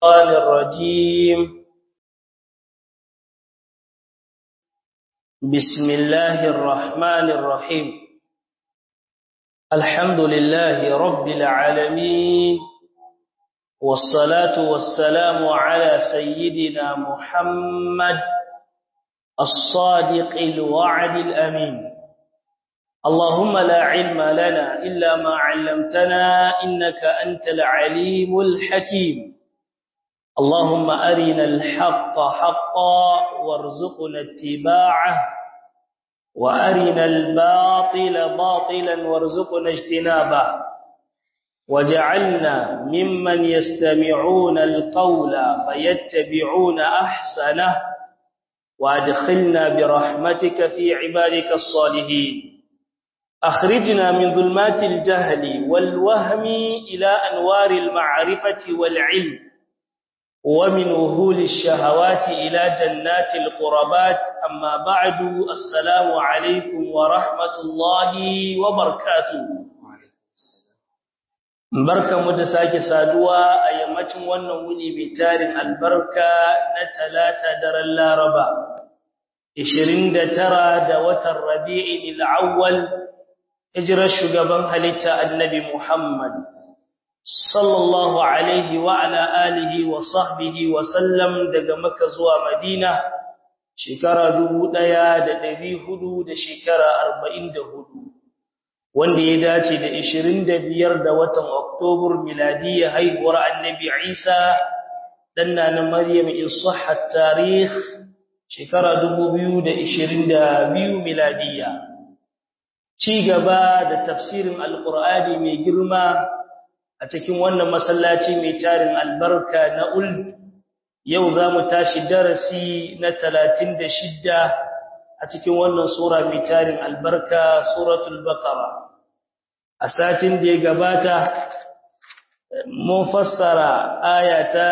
الشيطان الرجيم بسم الله الرحمن الرحيم الحمد لله رب العالمين والصلاة والسلام على سيدنا محمد الصادق الوعد الأمين اللهم لا علم لنا إلا ما علمتنا إنك أنت العليم الحكيم اللهم أرنا الحق حقا وارزقنا اتباعه وأرنا الباطل باطلا وارزقنا اجتنابه وجعلنا ممن يستمعون القول فيتبعون أحسنه وادخلنا برحمتك في عبادك الصالحين أخرجنا من ظلمات الجهل والوهم إلى أنوار المعرفة والعلم ومن وهول الشهوات إلى جنات القربات أما بعد السلام عليكم ورحمة الله وبركاته barka mu da sake saduwa a yammacin wannan wuni mai tarin albarka na talata daren laraba 29 da watan rabi'in al-awwal hijirar shugaban halitta annabi Muhammad sallallahu alaihi wa ala alihi wa sahbihi wa sallam daga Makka zuwa Madina shekara 1400 da shekara 44 wanda ya dace da 25 da watan Oktobar miladiyya haihuwar annabi Isa danna na Maryam in sahhat tarikh shekara 2022 miladiyya ci gaba da tafsirin alkur'ani mai girma a cikin wannan masallaci mai tarin albarka na ul yau za mu tashi darasi na 36 a cikin wannan sura mai tarin albarka suratul baqara a satin da ya gabata mun fassara aya ta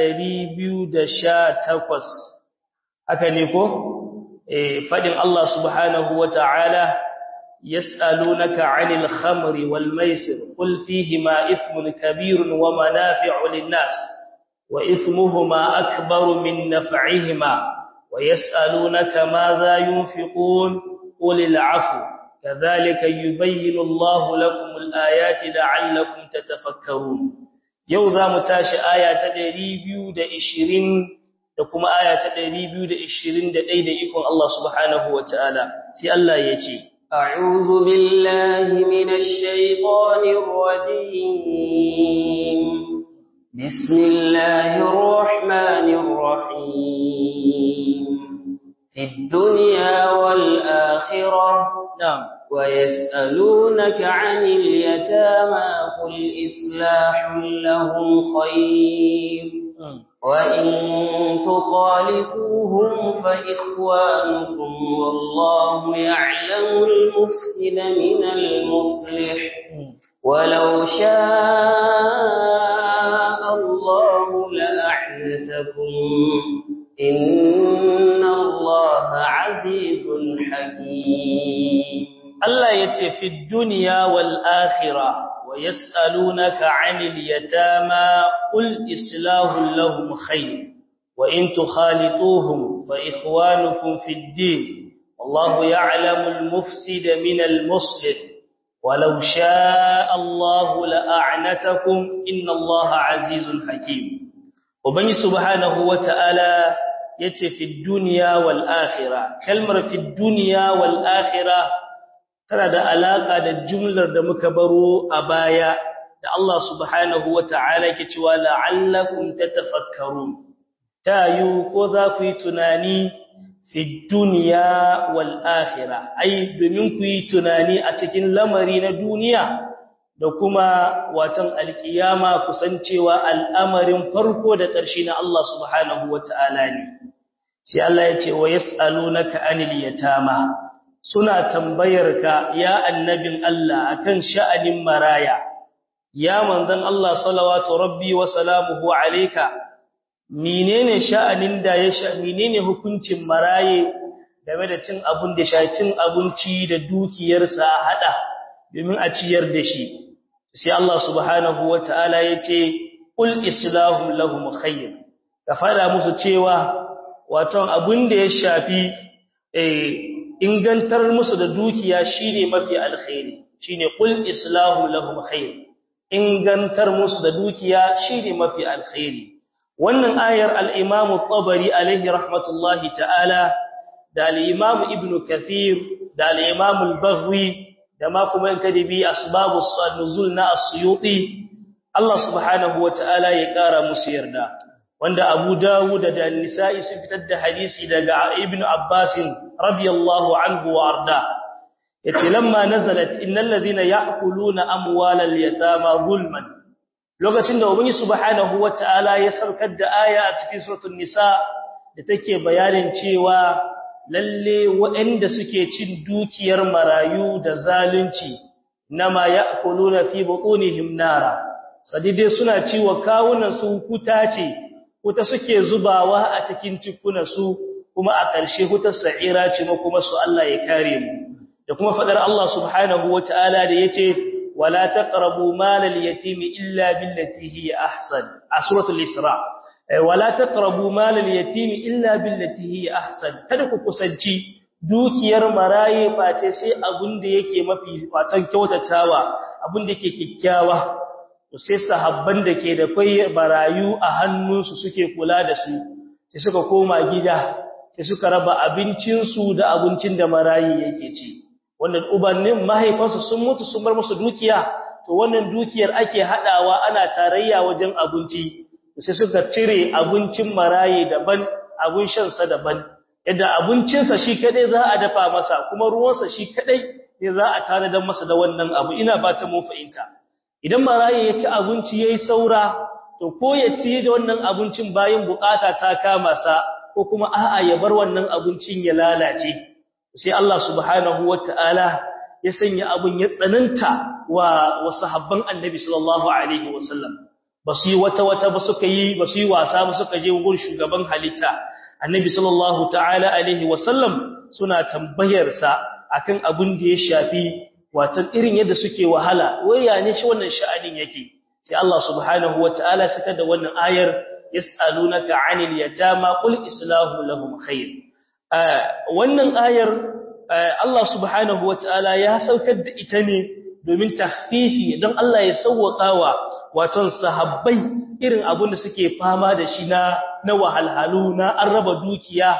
218 haka ne ko eh fadin Allah subhanahu wataala يسألونك عن الخمر والميسر قل فيهما إثم كبير ومنافع للناس وإثمهما أكبر من نفعهما ويسألونك ماذا ينفقون قل العفو كذلك يبين الله لكم الآيات لعلكم تتفكرون يوضا متاش آية تدريبيو دا إشرين لكم آية تدريبيو دا إشرين دا إيدا إكم الله سبحانه وتعالى سي الله يجي أعوذ بالله من الشيطان الرجيم بسم الله الرحمن الرحيم في الدنيا والآخرة نعم ويسألونك عن اليتامى قل إصلاح لهم خير وإن تخالفوهم فإخوانكم والله يعلم المفسد من المصلح ولو شاء الله لأعنتكم إن الله عزيز حكيم الله يتي في الدنيا والآخرة ويسألونك عن اليتامى قل إصلاح لهم خير وإن تخالطوهم فإخوانكم في الدين والله يعلم المفسد من المصلح ولو شاء الله لأعنتكم إن الله عزيز حكيم وبني سبحانه وتعالى يتي في الدنيا والآخرة كلمة في الدنيا والآخرة tana da alaka da jumlar da muka baro a baya da Allah subhanahu wata'ala ke cewa la'allakum tatafakkarun tayu ko za ku yi tunani fi dunya wal akhirah ai domin ku yi tunani a cikin lamari na duniya da kuma watan alkiyama kusancewa al'amarin farko da ƙarshe na Allah subhanahu wata'ala ne sai Allah ya ce wa yas'alunaka anil yatama suna tambayarka ya annabin Allah akan sha'anin maraya ya manzon Allah salawatu rabbi wa salamuhu alayka menene sha'anin da ya sha menene hukuncin maraye game da cin abun da sha cin abinci da dukiyarsa a hada domin a ciyar da shi sai Allah subhanahu wataala yace qul islahum lahum khair ka fada musu cewa wato abun da ya shafi eh ingantar musu da dukiya shine mafi alkhairi shine qul islahum lahum khair ingantar musu da dukiya shine mafi alkhairi wannan ayar al-imam at-tabari alaihi rahmatullahi ta'ala da al-imam ibn kathir da al-imam al-baghwi da ma kuma in kadibi asbabus nuzul na as-suyuti Allah subhanahu wata'ala ya kara musu yarda wanda Abu Dawud da An-Nisa'i sun fitar da hadisi daga Ibn Abbas radiyallahu anhu wa arda yace lamma nazalat innal ladhina ya'kuluna amwalal yatama zulman lokacin da ubangi subhanahu wata'ala ya saukar da aya a cikin suratul nisa da take bayanin cewa lalle waɗanda suke cin dukiyar marayu da zalunci nama ya'kuluna fi butunihim nara sadide suna ciwa kawunan su huta ce huta suke zubawa a cikin tikunan su kuma a ƙarshe hutar sa'ira ce kuma su Allah ya kare mu da kuma fadar Allah subhanahu wataala da yace wala taqrabu malal yatimi illa billati hiya ahsan a suratul isra wala taqrabu malal yatimi illa billati hiya ahsan kada ku kusanci dukiyar maraye face sai abun da yake mafi watan kyautatawa abun da yake kikkiawa to sai sahabban da ke da kai barayu a hannunsu suke kula da su sai suka koma gida sai suka raba abincinsu da abincin da marayi yake ci wannan ubannin mahaifansu sun mutu sun bar musu dukiya to wannan dukiyar ake hadawa ana tarayya wajen abinci sai suka cire abincin marayi daban abun shan sa daban yadda abincinsa shi kadai za a dafa masa kuma ruwansa shi kadai ne za a tanadar masa da wannan abu ina fata mun fahimta idan marayi ya ci abinci yayi saura to ko ya ci da wannan abincin bayan bukata ta kama sa ko kuma a'a ya bar wannan abincin ya lalace sai Allah subhanahu wataala ya sanya abun ya tsananta wa wasahabban annabi sallallahu alaihi wasallam basu yi wata wata ba suka yi basu yi wasa ba suka je gurin shugaban halitta annabi sallallahu ta'ala alaihi wasallam suna tambayar sa akan abun da ya shafi watan irin yadda suke wahala waya ne shi wannan sha'anin yake sai Allah subhanahu wataala saka da wannan ayar yas'alunaka 'anil yatama qul islahu lahum khair wannan ayar Allah subhanahu wataala ya saukar da ita ne domin tahfifi don Allah ya sauwakawa waton sahabbai irin abun da suke fama da shi na na wahalhalu na an raba dukiya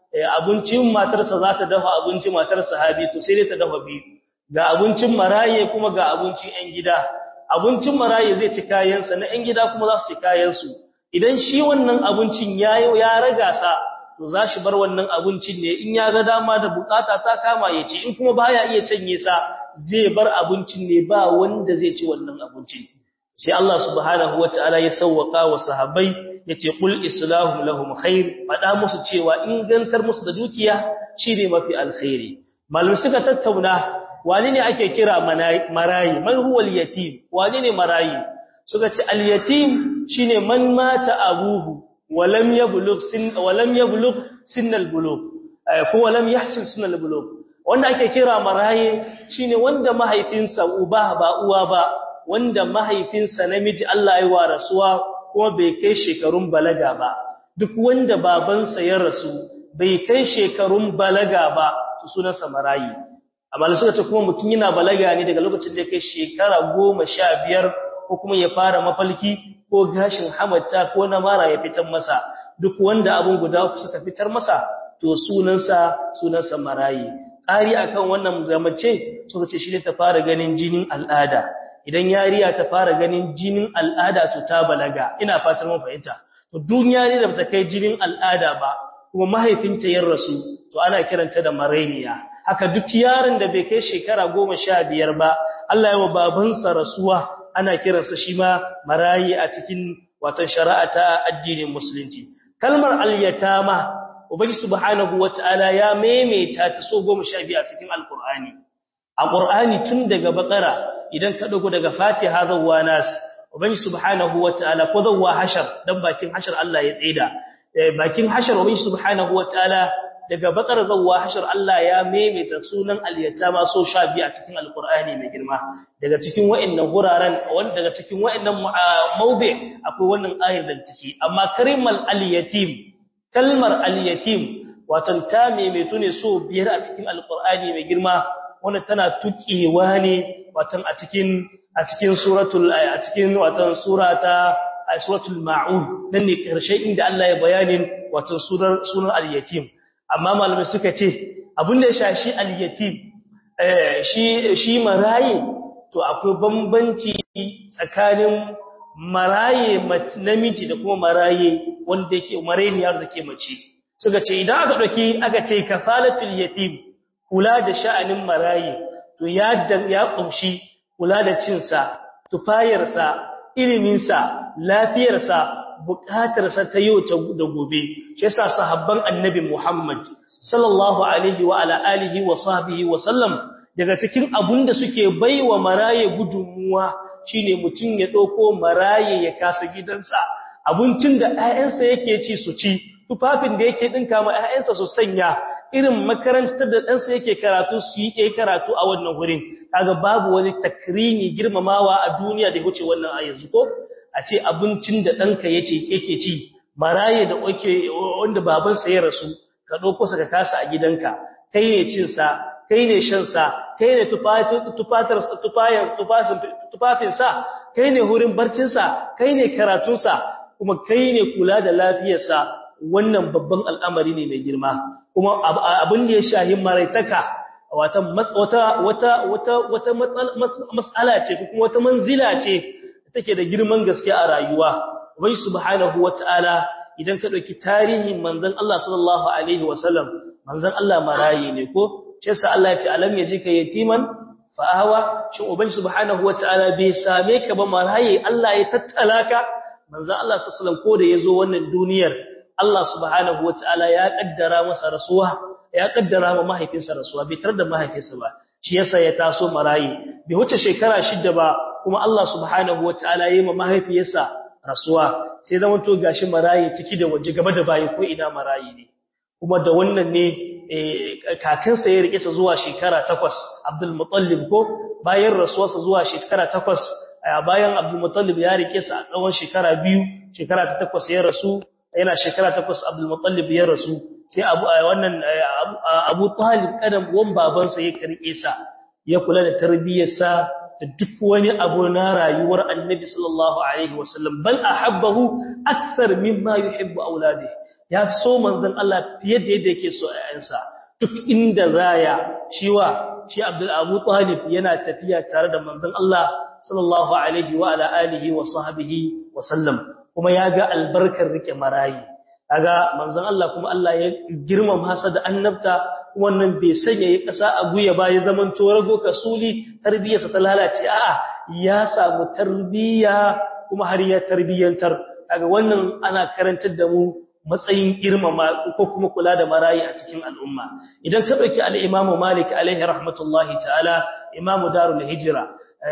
abincin matarsa za ta dafa abincin matar sahabi to sai dai ta dafa biyu ga abincin maraye kuma ga abincin ƴan gida abincin maraye zai ci kayansa na ƴan gida kuma za su ci kayansu idan shi wannan abincin ya ya raga sa to za shi bar wannan abincin ne in ya ga dama da bukata ta kama ya ci in kuma baya iya canye sa zai bar abincin ne ba wanda zai ci wannan abincin sai Allah subhanahu wataala ya sawwaka wa sahabbai yace qul islahu lahum khair fada musu cewa ingantar musu da dukiya shine mafi alkhairi malum suka tattauna wani ne ake kira marayi man huwa al-yatim wani ne marayi suka ce al-yatim shine man mata abuhu walam yablugh sin walam yablugh sin al-bulugh ko walam yahsil sin al-bulugh wanda ake kira marayi shine wanda mahaifinsa uba ba uwa ba wanda mahaifinsa namiji Allah ya wa rasuwa kuma bai kai shekarun balaga ba duk wanda babansa ya rasu bai kai shekarun balaga ba sunansa marayi amma suka ce kuma mutum yana balaga ne daga lokacin da ya kai shekara goma sha biyar ko kuma ya fara mafalki ko gashin hamata ko na mara ya fitar masa duk wanda abun guda uku suka fitar masa to sunansa sunansa marayi ƙari akan wannan gamace suka ce shi ne ta fara ganin jinin al'ada idan yariya ta fara ganin jinin al'ada to ta balaga ina fatar mun fahimta to duniya ne da bata kai jinin al'ada ba kuma mahaifinta ya rasu to ana kiranta da marainiya haka duk yaron da bai kai shekara goma sha biyar ba Allah ya wa babansa rasuwa ana kiransa shi ma marayi a cikin watan shari'a ta addinin musulunci kalmar al-yatama ubangi subhanahu wataala ya maimaita ta so goma sha biyu a cikin alqur'ani a qur'ani tun daga bakara idan ka dago daga fatiha zawwa nas ubangi subhanahu wataala ko zawwa hashar dan bakin hashar Allah ya tsaida bakin hashar ubangi subhanahu wataala daga bakar zawwa hashar Allah ya maimaita sunan al-yatama so sha biyu a cikin alqur'ani mai girma daga cikin wa'annan guraren wanda daga cikin wa'annan mawdi akwai wannan ayar da take amma karimal al-yatim kalmar al-yatim watan ta maimaitu ne so biyar a cikin alqur'ani mai girma wanda tana tukewa ne watan a cikin a cikin suratul a cikin watan surata suratul maun nan ne karshe inda Allah ya bayanin watan surar sunan al-yatim amma malamai suka ce abin da ya shashi al-yatim eh shi shi marayi to akwai bambanci tsakanin maraye namiji da kuma maraye wanda yake marayniyar da ke mace suka ce idan aka dauki aka ce kafalatul yatim kula da sha'anin maraye to ya ya kumshi kula da cinsa tufayarsa iliminsa lafiyarsa bukatarsa ta yau da gobe shi yasa sahabban annabi Muhammad sallallahu alaihi wa ala alihi wa sahbihi wa sallam daga cikin abunda suke baiwa maraye gudunmuwa shine mutun ya dauko maraye ya kasa gidansa abincin da ƴaƴansa yake ci su ci tufafin da yake dinka ma ƴaƴansa su sanya irin makarantar da ɗansa yake karatu su yi karatu a wannan wurin kaga babu wani takrimi girmamawa a duniya da ya wuce wannan a yanzu ko a ce abincin da ɗanka yace yake ci maraye da oke wanda babansa ya rasu ka ɗauko sa ka kasa a gidanka kai ne cin sa kai ne shan sa kai ne tufatar tufafin sa kai ne hurin barcin sa kai ne karatun sa kuma kai ne kula da lafiyar sa wannan babban al'amari ne mai girma kuma abin da ya shahi maraitaka wata wata wata wata wata mas'ala ce kuma wata manzila ce take da girman gaske a rayuwa ubai subhanahu wataala idan ka dauki tarihin manzon Allah sallallahu alaihi wasallam manzon Allah marayi ne ko ce sa Allah ya ce alam yajika yatiman fa ahwa shin ubai subhanahu wataala bai same ka ba marayi Allah ya tattala ka manzon Allah sallallahu alaihi wasallam ko da yazo wannan duniyar Allah subhanahu wataala ya kaddara masa rasuwa ya kaddara ma mahaifinsa rasuwa bai tar da mahaifinsa ba shi yasa ya taso marayi bai wuce shekara shida ba kuma Allah subhanahu wataala yayi ma mahaifiyarsa rasuwa sai zaman to gashi marayi ciki da waje gaba da bayi ko ina marayi ne kuma da wannan ne kakansa ya rike sa zuwa shekara 8 Abdul Muttalib ko bayan rasuwarsa zuwa shekara 8 bayan Abdul Muttalib ya rike sa a tsawon shekara 2 shekara ta 8 ya rasu yana shekara 8 Abdul Muttalib ya rasu sai abu wannan Abu Talib kadan wan babansa ya karke sa ya kula da tarbiyyarsa da duk wani abu na rayuwar Annabi sallallahu alaihi wasallam bal ahabbahu akthar mimma yuhibbu auladihi ya so manzon Allah fiye da yadda yake so ayyansa duk inda zaya shiwa shi Abdul Abu Talib yana tafiya tare da manzon Allah sallallahu alaihi wa ala alihi wa sahbihi wa sallam kuma ya ga albarkar rike marayi kaga manzon Allah kuma Allah ya girmama sa da annabta wannan bai sanya ya kasa a guya ba ya zaman to rago kasuli tarbiyarsa ta lalace a'a ya samu tarbiya kuma har ya tarbiyantar kaga wannan ana karantar da mu matsayin girmama ko kuma kula da marayi a cikin al'umma idan ka dauki al-Imam Malik alaihi rahmatullahi ta'ala Imam Darul Hijra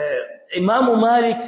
Imam Malik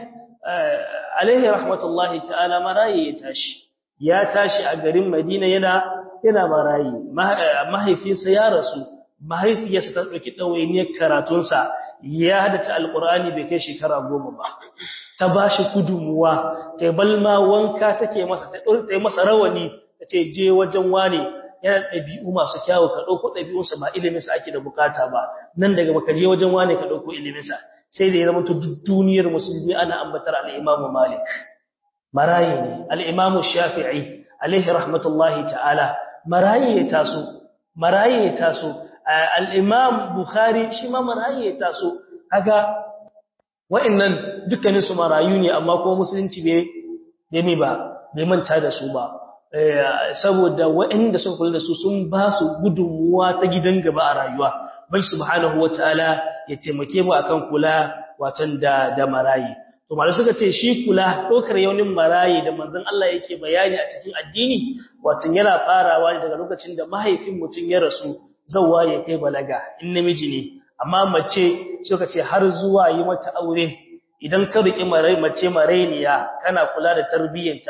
alaihi rahmatullahi ta'ala marayi ya tashi ya tashi a garin Madina yana yana marayi mahaifinsa ya rasu mahaifiyarsa ta dauki dawainiyar karatunsa ya hadace alqur'ani bai kai shekara goma ba ta bashi gudunmuwa ta balma wanka take masa ta dore masa rawani tace je wajen wane yana dabi'u masu kyawu ka dauko dabi'unsa ba ilimin sa ake da bukata ba nan daga baka je wajen wane ka dauko ilimin sa sai da ya zama duk duniyar musulmi ana ambatar al-Imam Malik marayi ne al-Imam Shafi'i alaihi rahmatullahi ta'ala marayi ya taso marayi ya taso al-Imam Bukhari shi ma marayi ya taso kaga wa'annan dukkanin su marayu ne amma kuma musulunci bai bai ba bai manta da su ba saboda wa'anda suka kula da su sun ba su gudunmuwa ta gidan gaba a rayuwa bai subhanahu wataala ya taimake mu akan kula watan da da marayi to malai suka ce shi kula dokar yaunin marayi da manzon Allah yake bayani a cikin addini watan yana farawa daga lokacin da mahaifin mutun ya rasu zawwa ya kai balaga in namiji ne amma mace suka ce har zuwa yi mata aure idan ka riki marai mace marainiya kana kula da tarbiyyanta to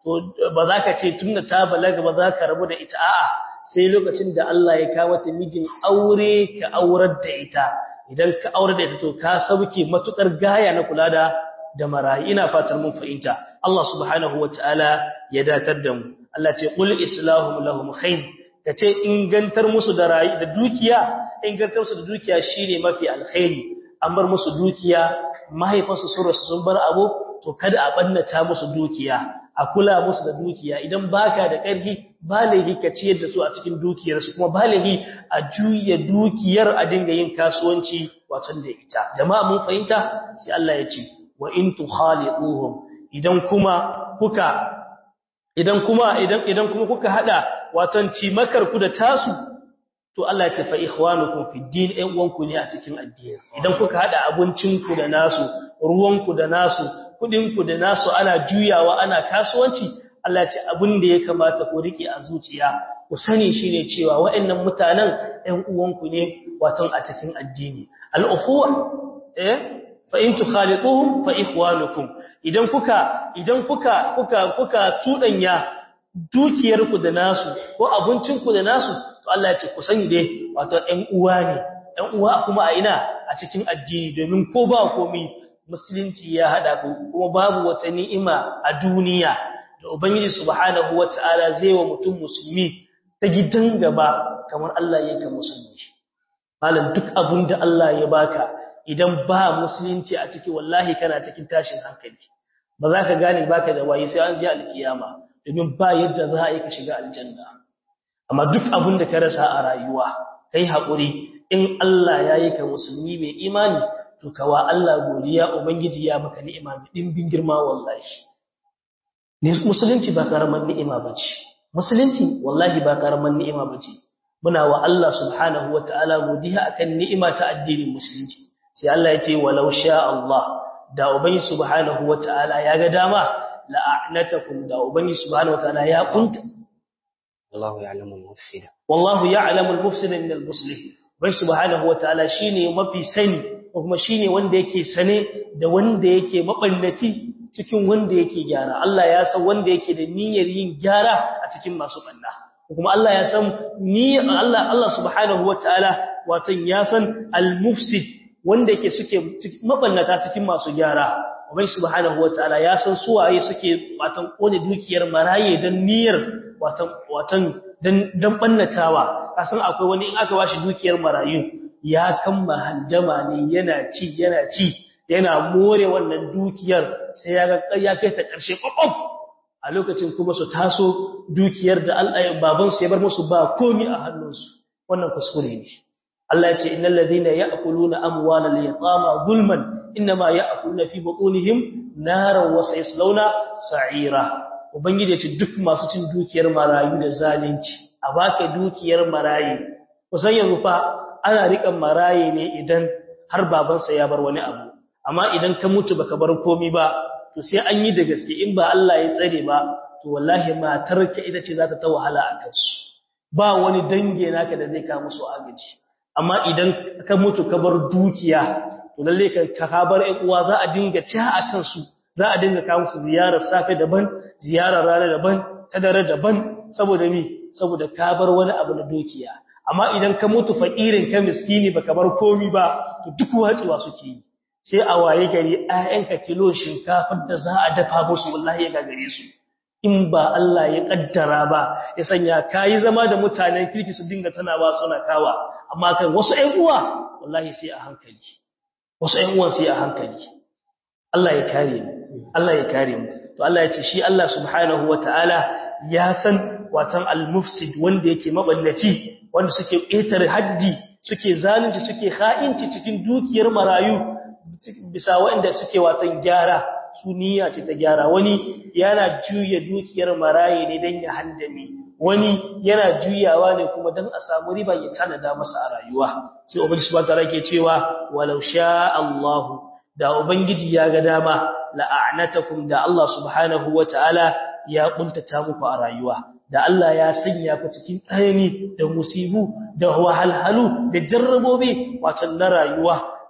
to ba za ka ce tunda ta balaga ba za ka rabu da ita a'a sai lokacin da Allah ya kawo ta mijin aure ka aurar da ita idan ka aurar da ita to ka sauke matukar gaya na kula da da marayi ina fatan mun fahimta Allah subhanahu wataala ya datar da mu Allah ce qul islahu lahum khair kace ingantar musu da rayi da dukiya ingantar musu da dukiya shine mafi alkhairi an bar musu dukiya mahaifansu sun rasu sun bar abu to kada a bannata musu dukiya a kula musu da dukiya idan baka da ƙarfi baligi ka ciyar da su a cikin dukiyarsu kuma baligi a juya dukiyar a dinga yin kasuwanci watan da ita jama'a mun fahimta sai Allah ya ce wa in tukhaliquhum idan kuma kuka idan kuma idan idan kuma kuka hada watan cimakar ku da tasu to Allah ya ce fa ikhwanukum fi din ɗan uwanku ne a cikin addini idan kuka hada abincin ku da nasu ruwan ku da nasu kudin ku da nasu ana juyawa ana kasuwanci Allah ya ce abin da ya kamata ku rike a zuciya ku sani shine cewa waɗannan mutanen ɗan uwanku ne watan a cikin addini al-ukhuwa eh fa in tukhalituhum fa ikhwanukum idan kuka idan kuka kuka kuka tudanya dukiyarku da nasu ko abincinku da nasu to Allah ya ce ku sani dai wato ɗan uwa ne ɗan uwa kuma a ina a cikin addini domin ko ba komai musulunci ya hada ku kuma babu wata ni'ima a duniya da ubangiji subhanahu wataala zai wa mutum musulmi ta gidan gaba kamar Allah ya ka musulmi malam duk abin da Allah ya baka idan ba musulunci a ciki wallahi kana cikin tashin hankali ba za ka gane baka da waye sai an ji alkiyama domin ba yadda za a yi ka shiga aljanna amma duk abin da ka rasa a rayuwa kai haƙuri in Allah ya yi ka musulmi mai imani to kawa Allah godiya ubangiji ya maka ni'ima mai dimbin girma wallahi ne musulunci ba karaman ni'ima bace musulunci wallahi ba karaman ni'ima bace muna wa Allah subhanahu wataala godiya akan ni'ima ta addinin musulunci sai Allah ya ce walau sha Allah da ubangi subhanahu wataala ya ga dama la'anatakum da ubangi subhanahu wataala ya kunta wallahu ya'lamu al-mufsida wallahu ya'lamu al-mufsida min al-muslih bai subhanahu wataala shine mafi sani kuma shine wanda yake sane da wanda yake maballati cikin wanda yake gyara Allah ya san wanda yake da niyyar yin gyara a cikin masu banna kuma Allah ya san ni Allah Allah subhanahu wataala wato ya san al-mufsid wanda yake suke maballata cikin masu gyara ubai subhanahu wataala ya san suwaye suke watan kone dukiyar maraye dan niyyar watan watan dan dan bannatawa kasan akwai wani in aka bashi dukiyar marayu ya kamma handama ne yana ci yana ci yana more wannan dukiyar sai ya ga ya kai ta karshe kokon a lokacin kuma su taso dukiyar da Allah baban su ya bar musu ba komi a hannunsu wannan kuskure ne Allah ya ce innal ladina ya'kuluna amwalal yatama zulman inma ya'kuluna fi butunihim naran wa sayaslawna sa'ira ubangiji ya ce duk masu cin dukiyar marayu da zalunci a baka dukiyar marayi kusan yanzu fa ana rikan marayi ne idan har babansa ya bar wani abu amma idan ka mutu baka bar komai ba to sai an yi da gaske in ba Allah ya tsare ba to wallahi matarka ita ce za ta ta wahala a kansu ba wani dange naka da zai ka musu agaji amma idan ka mutu ka bar dukiya to lalle ka ka bar ƴan uwa za a dinga ta a kansu za a dinga kawo musu ziyarar safe daban ziyarar rana daban ta dare daban saboda mi saboda ka bar wani abu na dukiya amma idan ka mutu fakirin ka miskini baka bar komi ba to duk watsuwa suke yi sai a waye gari ayyanka kilo shinkafar da za a dafa musu wallahi ya gagare su in ba Allah ya kaddara ba ya sanya kai zama da mutanen kirki su dinga tana ba suna kawa amma kan wasu ƴan uwa wallahi sai a hankali wasu ƴan uwan sai a hankali Allah ya kare mu Allah ya kare mu to Allah ya ce shi Allah subhanahu wataala ya san watan al-mufsid wanda yake maballaci wanda suke ƙetare haddi suke zalunci suke kha'inci cikin dukiyar marayu bisa waɗanda suke watan gyara su niyya ce ta gyara wani yana juya dukiyar maraye ne don ya handame wani yana juyawa ne kuma don a samu riba ya tanada masa a rayuwa sai ubangiji subhanahu wataala ke cewa walau sha Allahu da ubangiji ya ga dama la'anatakum da Allah subhanahu wataala ya kuntata muku a rayuwa da Allah ya sanya ku cikin tsayani da musibu da wahalhalu da jarrabobi wato na rayuwa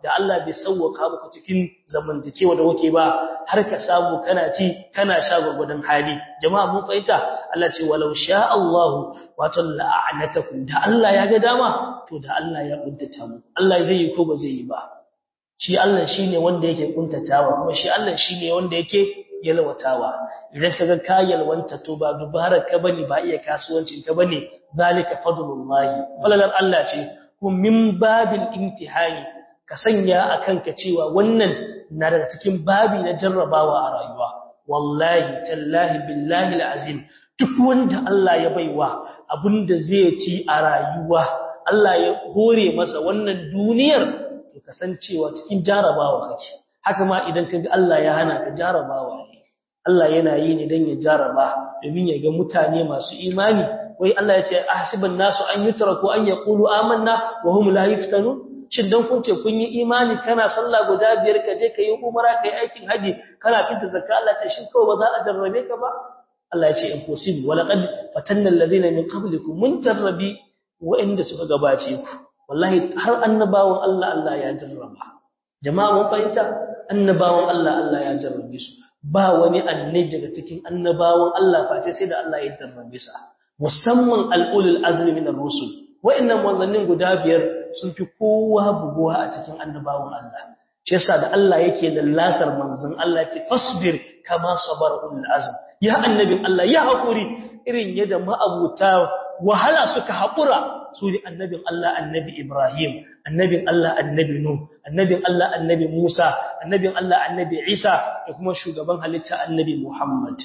da Allah bai sauwaka muku cikin zamantakewa da kuke ba har ka samu kana ci kana sha gurgudan hali jama'a mun fahimta Allah ce walau sha Allah wato la'anatakum da Allah ya ga dama to da Allah ya kuntata mu Allah zai yi ko ba zai yi ba shi Allah shine wanda yake kuntatawa kuma shi Allah shine wanda yake yalwatawa idan kaga ka yalwanta to ba dubarar ka bane ba iya kasuwancin ka bane zalika fadlullahi falalar Allah ce kuma min babil imtihani ka sanya akan ka cewa wannan na daga cikin babi na jarrabawa a rayuwa wallahi tallahi billahi alazim duk wanda Allah ya baiwa abinda zai ci a rayuwa Allah ya hore masa wannan duniyar to kasancewa cikin jarabawa kake haka ma idan kaga Allah ya hana ka jarabawa ne Allah yana yi ne dan ya jaraba domin ya ga mutane masu imani wai Allah ya ce ahsiban nasu an yutraku an yaqulu amanna wa hum la yuftanun shin dan kun ce kun yi imani kana sallah guda biyar ka je kai umara kai aikin haji kana fita zakka Allah ce shin kawai ba za a jarrabe ka ba Allah ya ce impossible wala qad fatanna alladhina min qablikum mun jarrabi wa'inda suka gabace ku wallahi har annabawan Allah Allah ya jarraba jama'a mun fahimta annabawan Allah Allah ya jarrabe su ba wani annabi daga cikin annabawan Allah face sai da Allah ya jarrabe sa musamman al'ulul azmi min ar-rusul wa'annan manzannin guda biyar sun fi kowa buguwa a cikin annabawan Allah shi yasa da Allah yake da lasar manzon Allah ya ce fasbir kama sabar ulul azm ya annabin Allah ya hakuri irin yadda ma'abuta wahala suka haƙura su ne annabin Allah annabi Ibrahim annabin Allah annabi Nuh annabin Allah annabi Musa annabin Allah annabi Isa da kuma shugaban halitta annabi Muhammad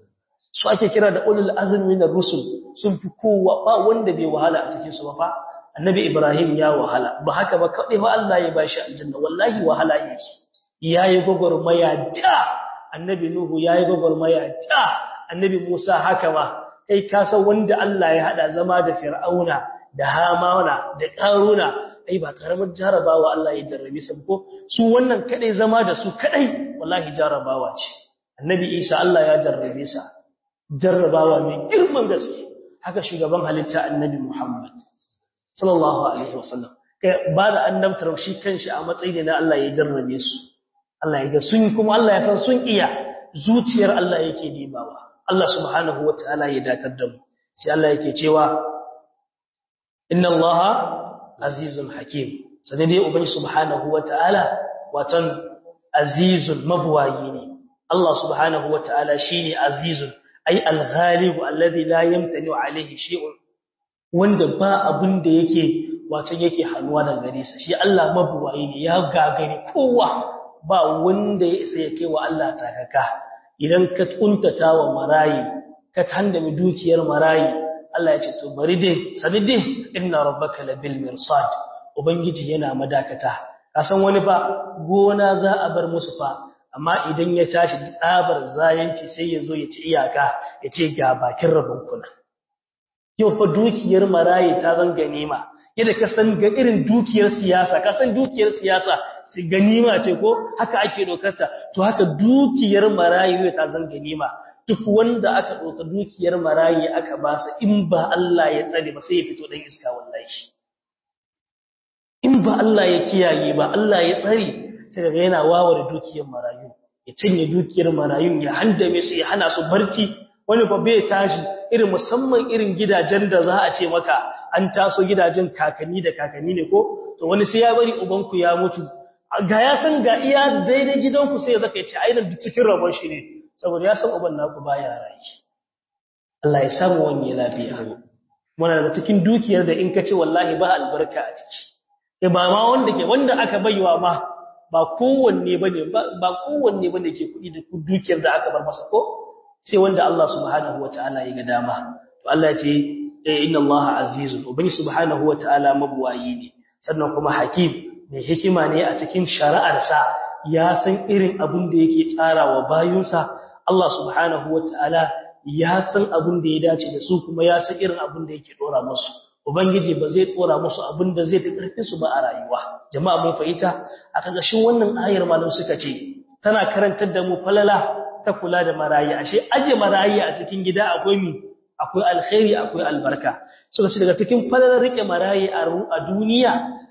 su ake kira da ulul azmi na rusul sun fi kowa ba wanda bai wahala a cikin su ba fa annabi Ibrahim ya wahala ba haka ba kadai fa Allah ya bashi aljanna wallahi wahala yake yayi gogormaya da annabi Nuhu yayi gogormaya da annabi Musa haka ma kai ka san wanda Allah ya hada zama da Fir'auna da Hamana da Karuna ai ba karamar jarabawa Allah ya jarrabe su ko su wannan kadai zama da su kadai wallahi jarabawa ce annabi Isa Allah ya jarrabe sa jarrabawa mai girman gaske haka shugaban halitta annabi Muhammad sallallahu alaihi wasallam kai ba da annabtar shi kanshi a matsayi ne na Allah ya jarrabe su Allah ya ga sun kuma Allah ya san sun iya zuciyar Allah yake dibawa Allah subhanahu wataala ya datar da mu sai Allah yake cewa inna Allaha azizun hakim sai dai ubangi subhanahu wataala watan azizun mabwayi ne Allah subhanahu wataala shine azizun ay al-ghalib alladhi la yamtani alayhi shay'un wanda ba abin da yake wato yake hannuwa daga gare sa shi Allah mabuwayi ne ya gagare kowa ba wanda ya isa ya kai wa Allah takaka idan ka kuntata wa marayi ka handame dukiyar marayi Allah ya ce to bari dai sani dai inna rabbaka labil mirsad ubangiji yana madakata ka san wani ba gona za a bar musu fa amma idan ya tashi tsabar zayanci sai ya zo ya ci iyaka ya ce ga bakin rabon kuna yau fa dukiyar marayi ta zan ganima yadda ka san ga irin dukiyar siyasa ka san dukiyar siyasa su ganima ce ko haka ake dokarta to haka dukiyar marayi ta zan ganima duk wanda aka doka dukiyar marayi aka ba sa in ba Allah ya tsare ba sai ya fito dan iska wallahi in ba Allah ya kiyaye ba Allah ya tsare sai daga yana wawar dukiyar marayu ya cinye dukiyar marayun ya handame su ya hana su barci wani ba bai tashi irin musamman irin gidajen da za a ce maka an taso gidajen kakanni da kakanni ne ko to wani sai ya bari ubanku ya mutu ga ya san ga iya daidai gidanku sai ya zaka ya ce ainihin duk cikin rabon shi ne saboda ya san uban naku baya rayi Allah ya samu wani lafiya muna da cikin dukiyar da in ka ce wallahi ba albarka a ciki eh ba ma wanda ke wanda aka baiwa ma ba kowanne bane ba kowanne bane ke kuɗi da dukiyar da aka bar masa ko sai wanda Allah subhanahu wataala ya ga dama to Allah ya ce inna Allah azizun ubangi subhanahu wataala mabuwayi ne sannan kuma hakim mai hikima ne a cikin shari'arsa ya san irin abin da yake tsarawa bayunsa Allah subhanahu wataala ya san abin da ya dace da su kuma ya san irin abin da yake dora musu ubangiji ba zai dora musu abin da zai fi karfin su ba a rayuwa jama'a mun fahimta a kagashin wannan ayar malam suka ce tana karantar da mu falala ta kula da marayi ashe aje marayi a cikin gida akwai mi akwai alkhairi akwai albarka suka ce daga cikin falalar rike marayi a duniya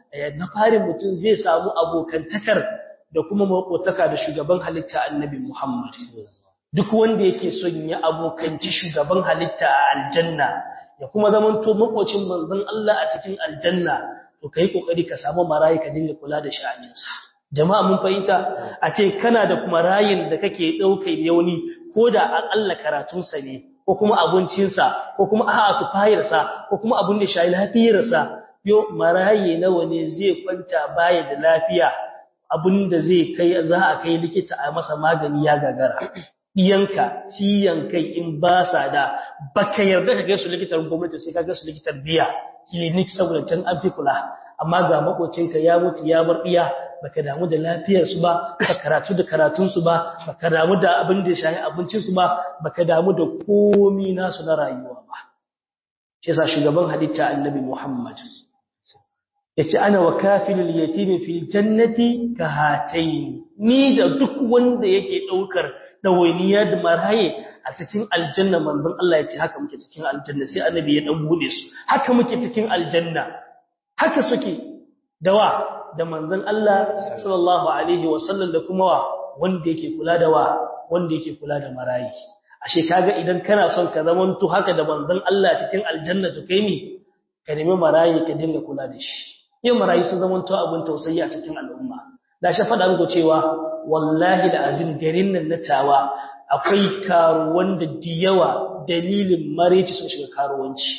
na farin mutum zai samu abokantakar da kuma makotaka da shugaban halitta annabi Muhammad duk wanda yake son ya abokanci shugaban halitta a aljanna ya kuma zamanto makocin manzon Allah a cikin aljanna to kai kokari ka samu marayi ka dinga kula da sha'aninsa jama'a mun fahimta a ce kana da kuma rayin da kake daukai yauni ko da an Allah karatunsa ne ko kuma abincinsa ko kuma a'a tufayarsa ko kuma abin da shayi lafiyarsa yo marayi nawa ne zai kwanta baya da lafiya abinda zai kai za a kai likita a masa magani ya gagara diyanka ciyan kai in ba sa da baka yarda ka ga su likitar gwamnati sai ka ga su likitar biya clinic saboda can an fi kula amma ga makocinka ya mutu ya bar diya baka damu da lafiyar su ba baka karatu da karatun su ba baka damu da abin da shahi abincin su ba baka damu da komi nasu na rayuwa ba shi yasa shugaban halitta annabi Muhammad yace ana wa kafilul yatimi fil jannati ka hatayn ni da duk wanda yake daukar dawainiya da maraye a cikin aljanna manzon Allah yace haka muke cikin aljanna sai annabi ya dan bude su haka muke cikin aljanna haka suke dawa da manzon Allah sallallahu alaihi wasallam da kuma wa wanda yake kula da wa wanda yake kula da marayi ashe kaga idan kana son ka zamanto haka da manzon Allah cikin aljanna to kai ne ka nemi marayi ka dinga kula da shi yin marayi sun zamanto abin tausayi a cikin al'umma da shi faɗa muku cewa wallahi da azin garin nan na tawa akwai karuwan da diyawa dalilin mareci sun shiga karuwanci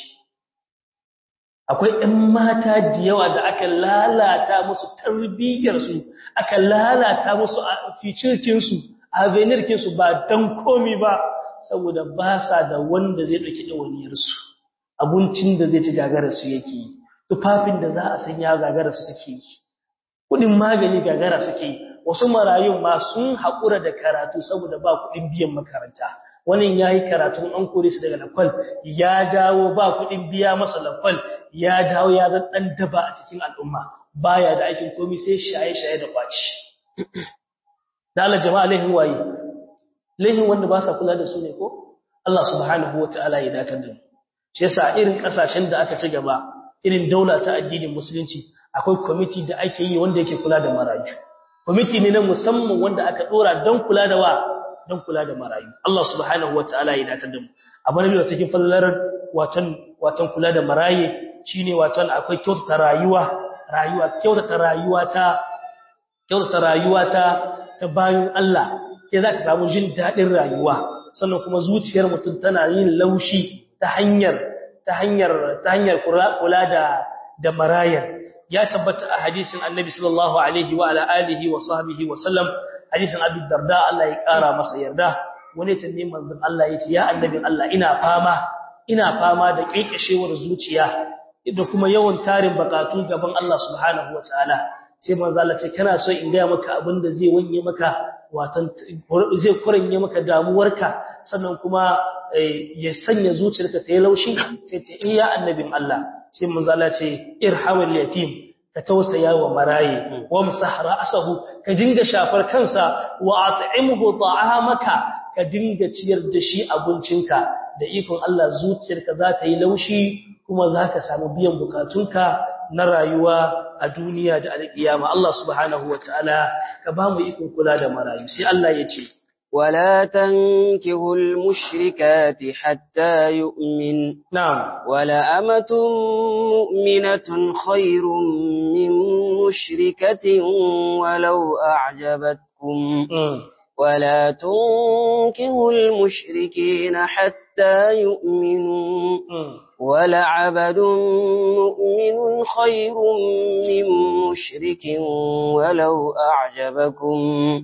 akwai ɗan mata diyawa da aka lalata musu tarbiyyarsu aka lalata musu ficirkinsu avenirkinsu ba don komi ba saboda ba sa da wanda zai ɗauki ɗawaniyarsu abincin da zai ci gagararsu yake yi tufafin da za a sanya gagararsu suke yi kuɗin magani gagara suke yi wasu marayun ma sun haƙura da karatu saboda ba kuɗin biyan makaranta wani ya yi karatun an kore su daga lakwal ya dawo ba kuɗin biya masa lakwal ya dawo ya zan ɗan daba a cikin al'umma baya da aikin komi sai shaye-shaye da kwaci da Allah jama'a laihin waye laihin wanda ba sa kula da su ne ko Allah subhanahu wata'ala ya datar da mu shi yasa irin kasashen da aka ci gaba irin daula ta addinin musulunci akwai kwamiti da ake yi wanda yake kula da marayu kwamiti ne na musamman wanda aka dora don kula da wa don kula da marayu Allah subhanahu wataala ya datar da mu abin da cikin fallalar watan watan kula da maraye shine watan akwai kyautata rayuwa rayuwa kyautata rayuwa ta kyautata rayuwa ta ta bayan Allah ke za ka samu jin dadin rayuwa sannan kuma zuciyar mutum tana yin laushi ta hanyar ta hanyar ta hanyar kula da da marayar ya tabbata a hadisin annabi sallallahu alaihi wa ala alihi wa sahbihi wa sallam hadisin abu darda Allah ya kara masa yarda wani tanne manzon Allah ya ce ya annabin Allah ina fama ina fama da kekeshewar zuciya da kuma yawan tarin bakatu gaban Allah subhanahu wa ta'ala sai manzon Allah ce kana so in ga maka abin da zai wanye maka watan zai kuranye maka damuwarka sannan kuma ya sanya zuciyarka ta yi laushi sai ce iya annabin Allah sai manzo Allah ce irhamul yatim ka tausaya wa maraye wa musahra asahu ka dinga shafar kansa wa at'imhu ta'amaka ka dinga ciyar da shi abincinka da ikon Allah zuciyarka za ta yi laushi kuma za ka samu biyan bukatunka na rayuwa a duniya da alƙiyama Allah subhanahu wataala ka ba mu ikon kula da marayu sai Allah ya ce ولا تنكهوا المشركات حتى يؤمن نعم ولا أمة مؤمنة خير من مشركة ولو أعجبتكم ولا تنكهوا المشركين حتى يؤمنوا ولعبد مؤمن خير من مشرك ولو أعجبكم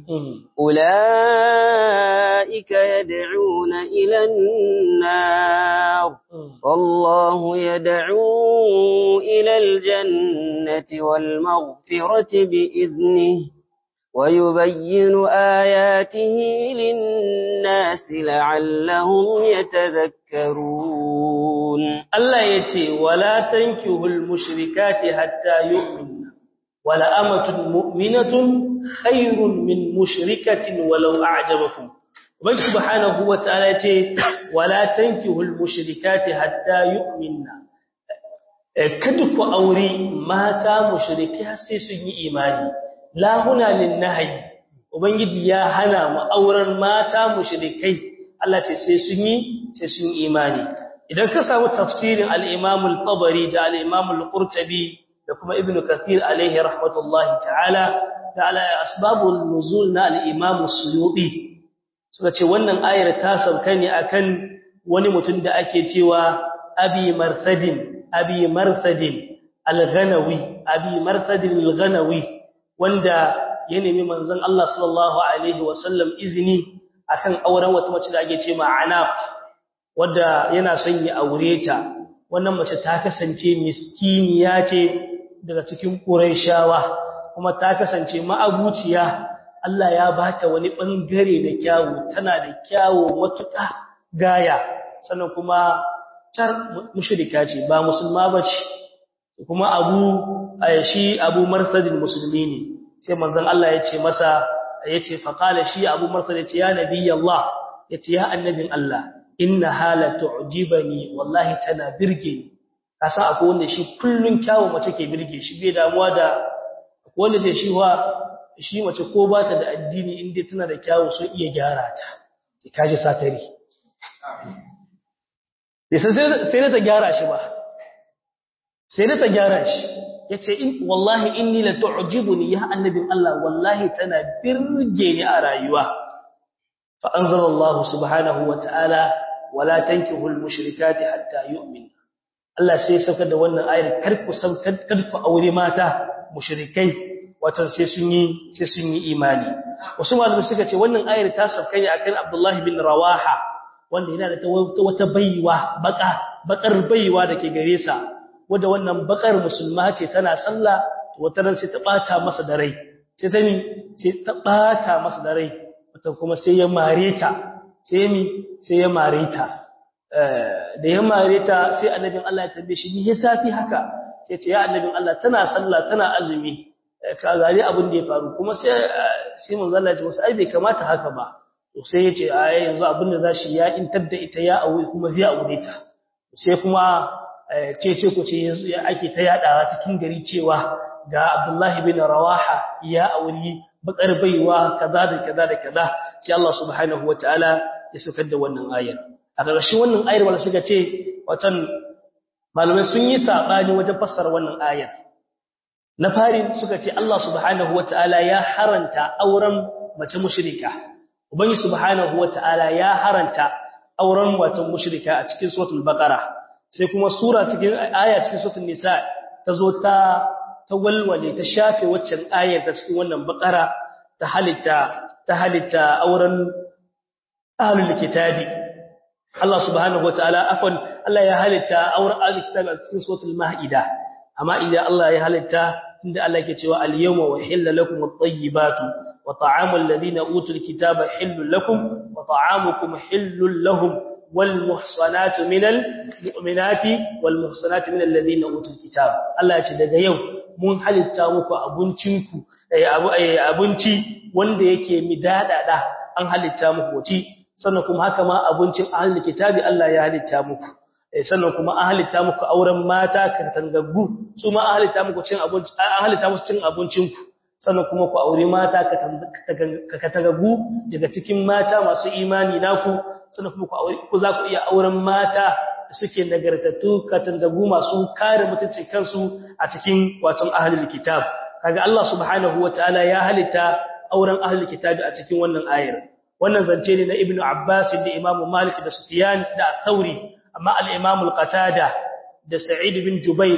أولئك يدعون إلى النار والله يدعو إلى الجنة والمغفرة بإذنه ويبين آياته للناس لعلهم يتذكرون الله يتي ولا تنكهوا المشركات حتى يؤمنوا ولا أمة مؤمنة خير من مشركة ولو أعجبكم ومن سبحانه وتعالى يتي ولا تنكهوا المشركات حتى يؤمنوا kada ku aure mata mushriki sai sun yi imani la huna lin nahyi ubangiji ya hana mu auren mata mushrikai Allah ce sai sun yi sai sun yi imani idan ka samu tafsirin al-Imam al-Tabari da al-Imam al-Qurtubi da kuma Ibn Kathir alaihi rahmatullahi ta'ala da ala asbabul nuzul na al-Imam Suyuti suka ce wannan ayar ta sauka ne akan wani mutum da ake cewa Abi Marsadin Abi Marsadin al-Ghanawi Abi Marsadin al-Ghanawi wanda ya nemi manzon Allah sallallahu alaihi wasallam izini akan auren wata mace da ake ce ma'ana wadda yana son ya aure ta wannan mace ta kasance miskiniya ce daga cikin Qurayshawa kuma ta kasance ma'abuciya Allah ya bata wani bangare da kyawu tana da kyawu matuƙa gaya sannan kuma tar mushrika ce ba musulma bace kuma abu shi abu marsadin musulmi ne sai manzon Allah ya ce masa yace fa qala shi abu marsad yace ya nabi Allah yace ya annabin Allah inna hala tu'jibani wallahi tana birge ni kasa akwai wanda shi kullun kyawu mace ke birge shi bai damuwa da wanda ce shi wa shi mace ko ba ta da addini inda tana da kyawu sun iya gyara ta sai kaji satari sai ta gyara shi ba sai ta gyara shi yace in wallahi inni la tu'jibuni ya annabin Allah wallahi tana birge ni a rayuwa fa anzalallahu subhanahu wa ta'ala wala tankihul mushrikati hatta yu'min Allah sai sauka da wannan ayar karku san karku aure mata mushrikai watan sai sun yi sai sun yi imani wasu malamai suka ce wannan ayar ta sauka ne akan Abdullah bin Rawaha wanda yana da wata baiwa baka bakar baiwa dake gare sa wanda wannan bakar musulma ce tana sallah wata ran sai ta bata masa da rai sai ta ni sai ta bata masa da rai wata kuma sai ya mare ta sai mi sai ya mare ta da ya mare ta sai annabin Allah ya tambaye shi ni ya safi haka sai ce ya annabin Allah tana sallah tana azumi ka gari abin da ya faru kuma sai sai manzo Allah ya ce wasu ai bai kamata haka ba to sai ya ce ai yanzu abin da zashi ya intar da ita ya aure kuma zai aure ta sai kuma cece ku ce yanzu ake ta yadawa cikin gari cewa ga Abdullahi bin Rawaha ya auri bakar baiwa kaza da kaza da kaza sai Allah subhanahu wataala ya sukar da wannan ayar a ƙarshen wannan ayar wanda suka ce watan malamai sun yi sabani wajen fassara wannan ayar na fari suka ce Allah subhanahu wataala ya haranta auren mace mushrika ubangi subhanahu wataala ya haranta auren wato mushrika a cikin suratul baqara sai kuma sura cikin aya cikin suratul nisa ta zo ta ta walwale ta shafe waccan ayar ta cikin wannan baqara ta halitta ta halitta auren ahlul kitabi Allah subhanahu wataala afwan Allah ya halitta auren ahlul kitabi a cikin suratul maida amma idan Allah ya halitta inda Allah yake cewa al-yawma uhilla lakum at-tayyibatu wa ta'amul ladina utul kitaba hillul lakum wa ta'amukum hillul lahum والمحصنات من المؤمنات والمحصنات من الذين اوتوا الكتاب Allah ce daga yau mun halitta muku abincinku abinci wanda yake midadada an halitta muku wuci sannan kuma haka ma abincin ahlul kitabi Allah ya halitta muku sannan kuma an halitta muku auren mata katangaggu su ma an halitta muku cin abinci an halitta musu cin abincinku sannan kuma ku aure mata katangaggu daga cikin mata masu imani naku sannan kuma ku aure ku za ku iya auren mata da suke nagartattu katangagu masu kare mutuncin kansu a cikin waton ahlul kitab kaga Allah subhanahu wataala ya halitta auren ahlul kitab a cikin wannan ayar wannan zance ne na ibnu abbas da imam malik da sufyan da thauri amma al-imam al-qatada da sa'id bin jubayr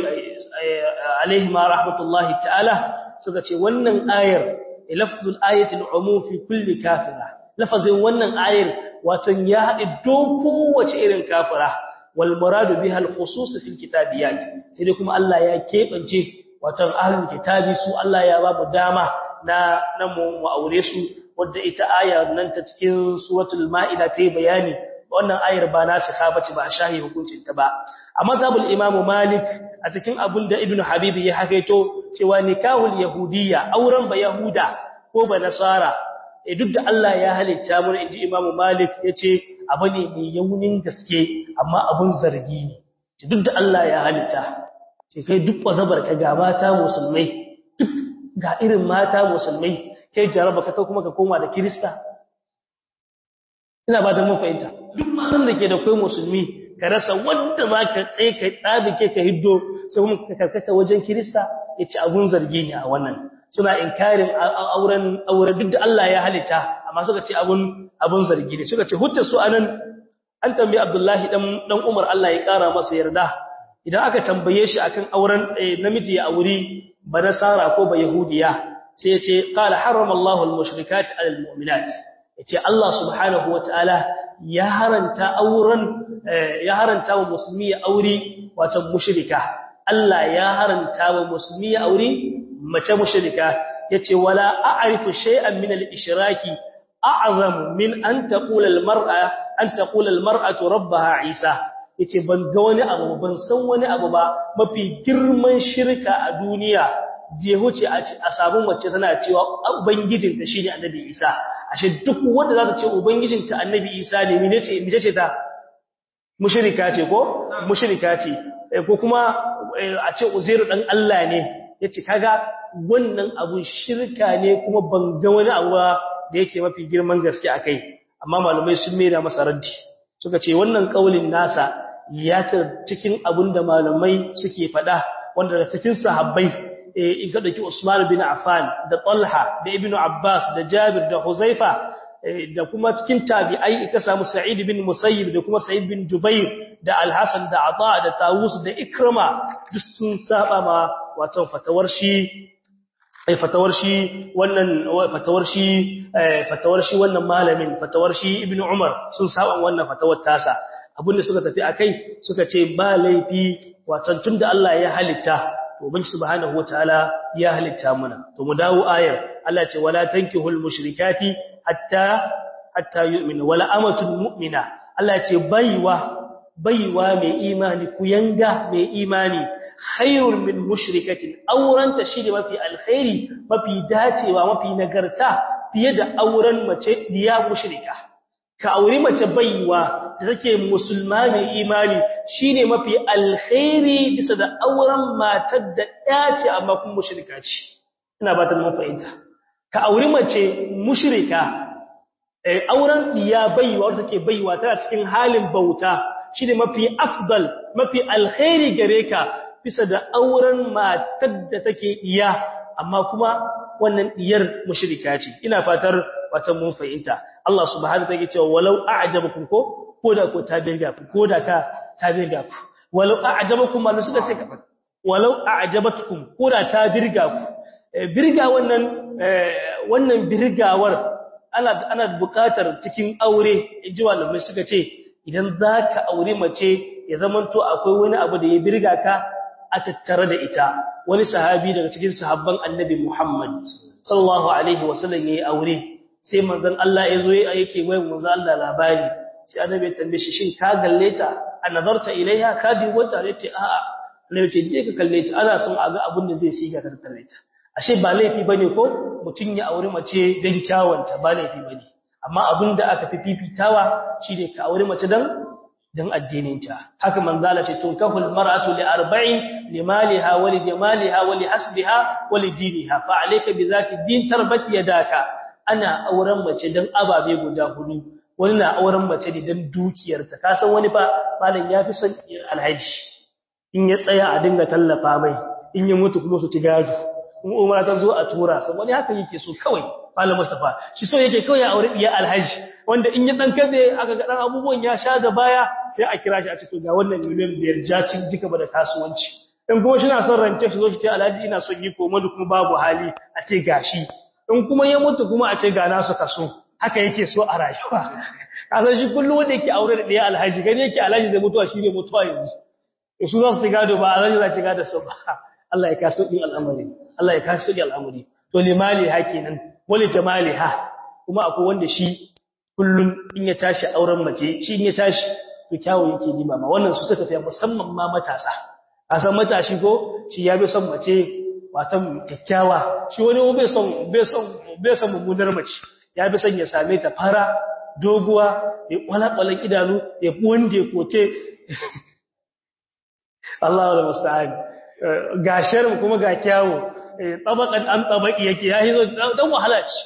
alaihi ma rahmatullahi ta'ala suka ce wannan ayar lafzul ayatil umum fi kulli kafira lafazin wannan ayar watan ya haɗe doko wace irin kafira wal muradu biha al khusus fi al kitabiyat sai dai kuma Allah ya kebance watan ahlul kitabi su Allah ya ba mu dama na na mu aure su wanda ita ayar nan ta cikin suratul maida ta yi bayani wannan ayar ba nasikha bace ba shahi hukuncin ta ba amma zabul imam malik a cikin abun da ibnu habibi ya hakaito cewa nikahul yahudiyya auren ba yahuda ko ba nasara eh duk da Allah ya halitta mu inji imam malik yace abu ne mai yaunin gaske amma abun zargi ne duk da Allah ya halitta sai kai duk wazabar ka ga mata musulmai duk ga irin mata musulmai kai jaraba ka kuma ka koma da kirista ina ba da mun fahimta duk matan da ke da kai musulmi ka rasa wanda za ka tsaye ka tsabike ka hiddo sai kuma ka karkata wajen kirista ya ci abun zargi ne a wannan suna inkarin auren aure duk da Allah ya halitta amma suka ce abun abun zargi ne suka ce hujjar su anan an tambayi Abdullahi dan dan Umar Allah ya kara masa yarda idan aka tambaye shi akan auren namiji ya auri banasara ko ba yahudiya sai ya ce qala harrama Allahu al-mushrikat 'ala al-mu'minat yace Allah subhanahu wataala ya haranta auren ya haranta wa musulmi ya aure wato mushrika Allah ya haranta wa musulmi ya aure mace mushrika yace wala a'rifu shay'an min al-ishraki a'zam min an taqula al-mar'a an taqula al-mar'atu rabbaha Isa yace ban ga wani abu ban san wani abu ba mafi girman shirka a duniya je huce a sabon mace tana cewa ubangijinta shine annabi Isa ashe duk wanda za ta ce ubangijinta annabi Isa ne mene ce mene ce ta mushrika ce ko mushrika ce ko kuma a ce Uzairu dan Allah ne yace kaga wannan abun shirka ne kuma ban ga wani abu da yake mafi girman gaske akai amma malamai sun mera masa raddi suka ce wannan kaulin nasa ya ta cikin abin da malamai suke faɗa wanda da cikin sahabbai in ka dauki Usman bin Affan da Talha da Ibn Abbas da Jabir da Huzaifa da kuma cikin tabi'ai ka samu Sa'id bin Musayyib da kuma Sa'id bin Jubair da Al-Hasan da Ata da Tawus da Ikrama duk sun saba ma wato fatawar shi ai fatawar shi wannan fatawar shi fatawar shi wannan malamin fatawar shi Ibn Umar sun saba wannan fatawar tasa abinda suka tafi akai suka ce ba laifi wato tunda Allah ya halitta to bin subhanahu wataala ya halitta mana to mu dawo ayar Allah ce wala tankihul mushrikati hatta hatta yu'minu wala amatul mu'mina Allah ce baiwa baiwa mai imani kuyanga mai imani khairul min mushrikatin auranta shine mafi alkhairi mafi dacewa mafi nagarta fiye da auren mace diya mushrika ka auri mace baiwa da take musulma mai imani shine mafi alkhairi bisa da auren matar da ɗaya ce amma kuma mushrika ce ina ba ta mun fahimta ka auri mace mushrika eh auren diya baiwa wanda take baiwa tana cikin halin bauta shine mafi afdal mafi alkhairi gare ka bisa da auren matar da take iya amma kuma wannan diyar mushrika ce ina fatar wata mun fahimta Allah subhanahu wa ta'ala cewa walau a'jabakum ko koda ko ta birga ku koda ka ta birga ku walau a'jabakum ma suka ce walau a'jabatkum koda ta birga ku birga wannan wannan birgawar ana ana buƙatar cikin aure inji malamai suka ce idan zaka aure mace ya zamanto akwai wani abu da ya birga ka a tattare da ita wani sahabi daga cikin sahabban annabi Muhammad sallallahu alaihi wasallam yayi aure sai manzon Allah ya zo yake wai manzon Allah labari sai annabi ya tambaye shi shin ka galle ta anazarta ilaiha ka bi wata yace a'a annabi ce je ka kalle ta ana son a ga abin da zai siga ka tattare ta ashe ba laifi bane ko mutun ya aure mace dan kyawanta ba laifi bane amma abin da aka fi fifitawa shine ka aure mace dan dan addininta haka manzala ce tunkahul mar'atu li arba'in limaliha wa li jamaliha wa li hasbiha wa li diniha fa alayka bi zati din tarbat yadaka ana auren mace dan ababe guda hudu wani na auren mace ne dan dukiyarta ka san wani fa malam yafi son alhaji in ya tsaya a dinga tallafa mai in ya mutu kuma su ci gado in umara ta zo a tura sa wani haka yake so kawai malam Mustafa shi so yake kawai ya aure iya alhaji wanda in ya dan kabe aka ga dan abubuwan ya sha da baya sai a kira shi a ce to ga wannan miliyan biyar jacin jika ba da kasuwanci in kuma shi na son rance shi zo shi ce alhaji ina son yi koma da kuma babu hali a ce gashi in kuma ya mutu kuma a ce ga nasu kaso haka yake so a rayuwa kasan shi kullum wanda yake aure da ɗaya alhaji gani yake alhaji zai mutuwa shi ne mutuwa yanzu su za su ci gado ba alhaji za ci gado su ba Allah ya kaso ɗin al'amari Allah ya kaso ɗin al'amari to limali ha kenan wani jamali ha kuma akwai wanda shi kullum in ya tashi auren mace shi in ya tashi to kyawu yake nima ma wannan su suka tafiya musamman ma matasa a san matashi ko shi ya bi son mace watan kyakkyawa shi wani bai son bai son bai son mummunar mace ya bi son ya same ta fara doguwa ya kwalakwalan idanu ya wanda ya kote Allah wal musta'an ga sharm kuma ga kyawu tabakan an tabaki yake ya hizo dan wahala ce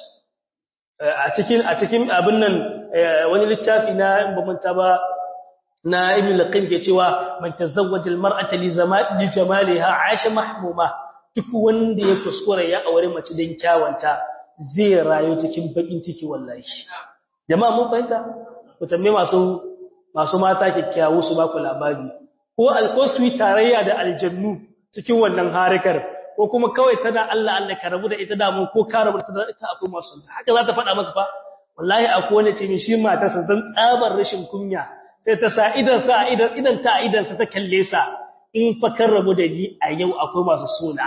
a cikin a cikin abin nan wani littafi na bamanta ba na ibn laqim ke cewa man tazawwaja almar'ata li zamali jamaliha aisha mahmuma duk wanda ya kuskura ya aure mace dan kyawanta zai rayu cikin bakin ciki wallahi jama'a mun fahimta ku tambaye masu masu mata kikkiawu su ba ku labari ko alkoswi tarayya da aljannu cikin wannan harikar ko kuma kawai tana Allah Allah ka rabu da ita da mu ko ka rabu da ita akwai masu haka za ta faɗa maka fa wallahi akwai wani ce shi matarsa zan tsabar rashin kunya sai ta sa idan sa idan idan ta idan sa ta kalle sa in fa kan rabu da ni a yau akwai masu suna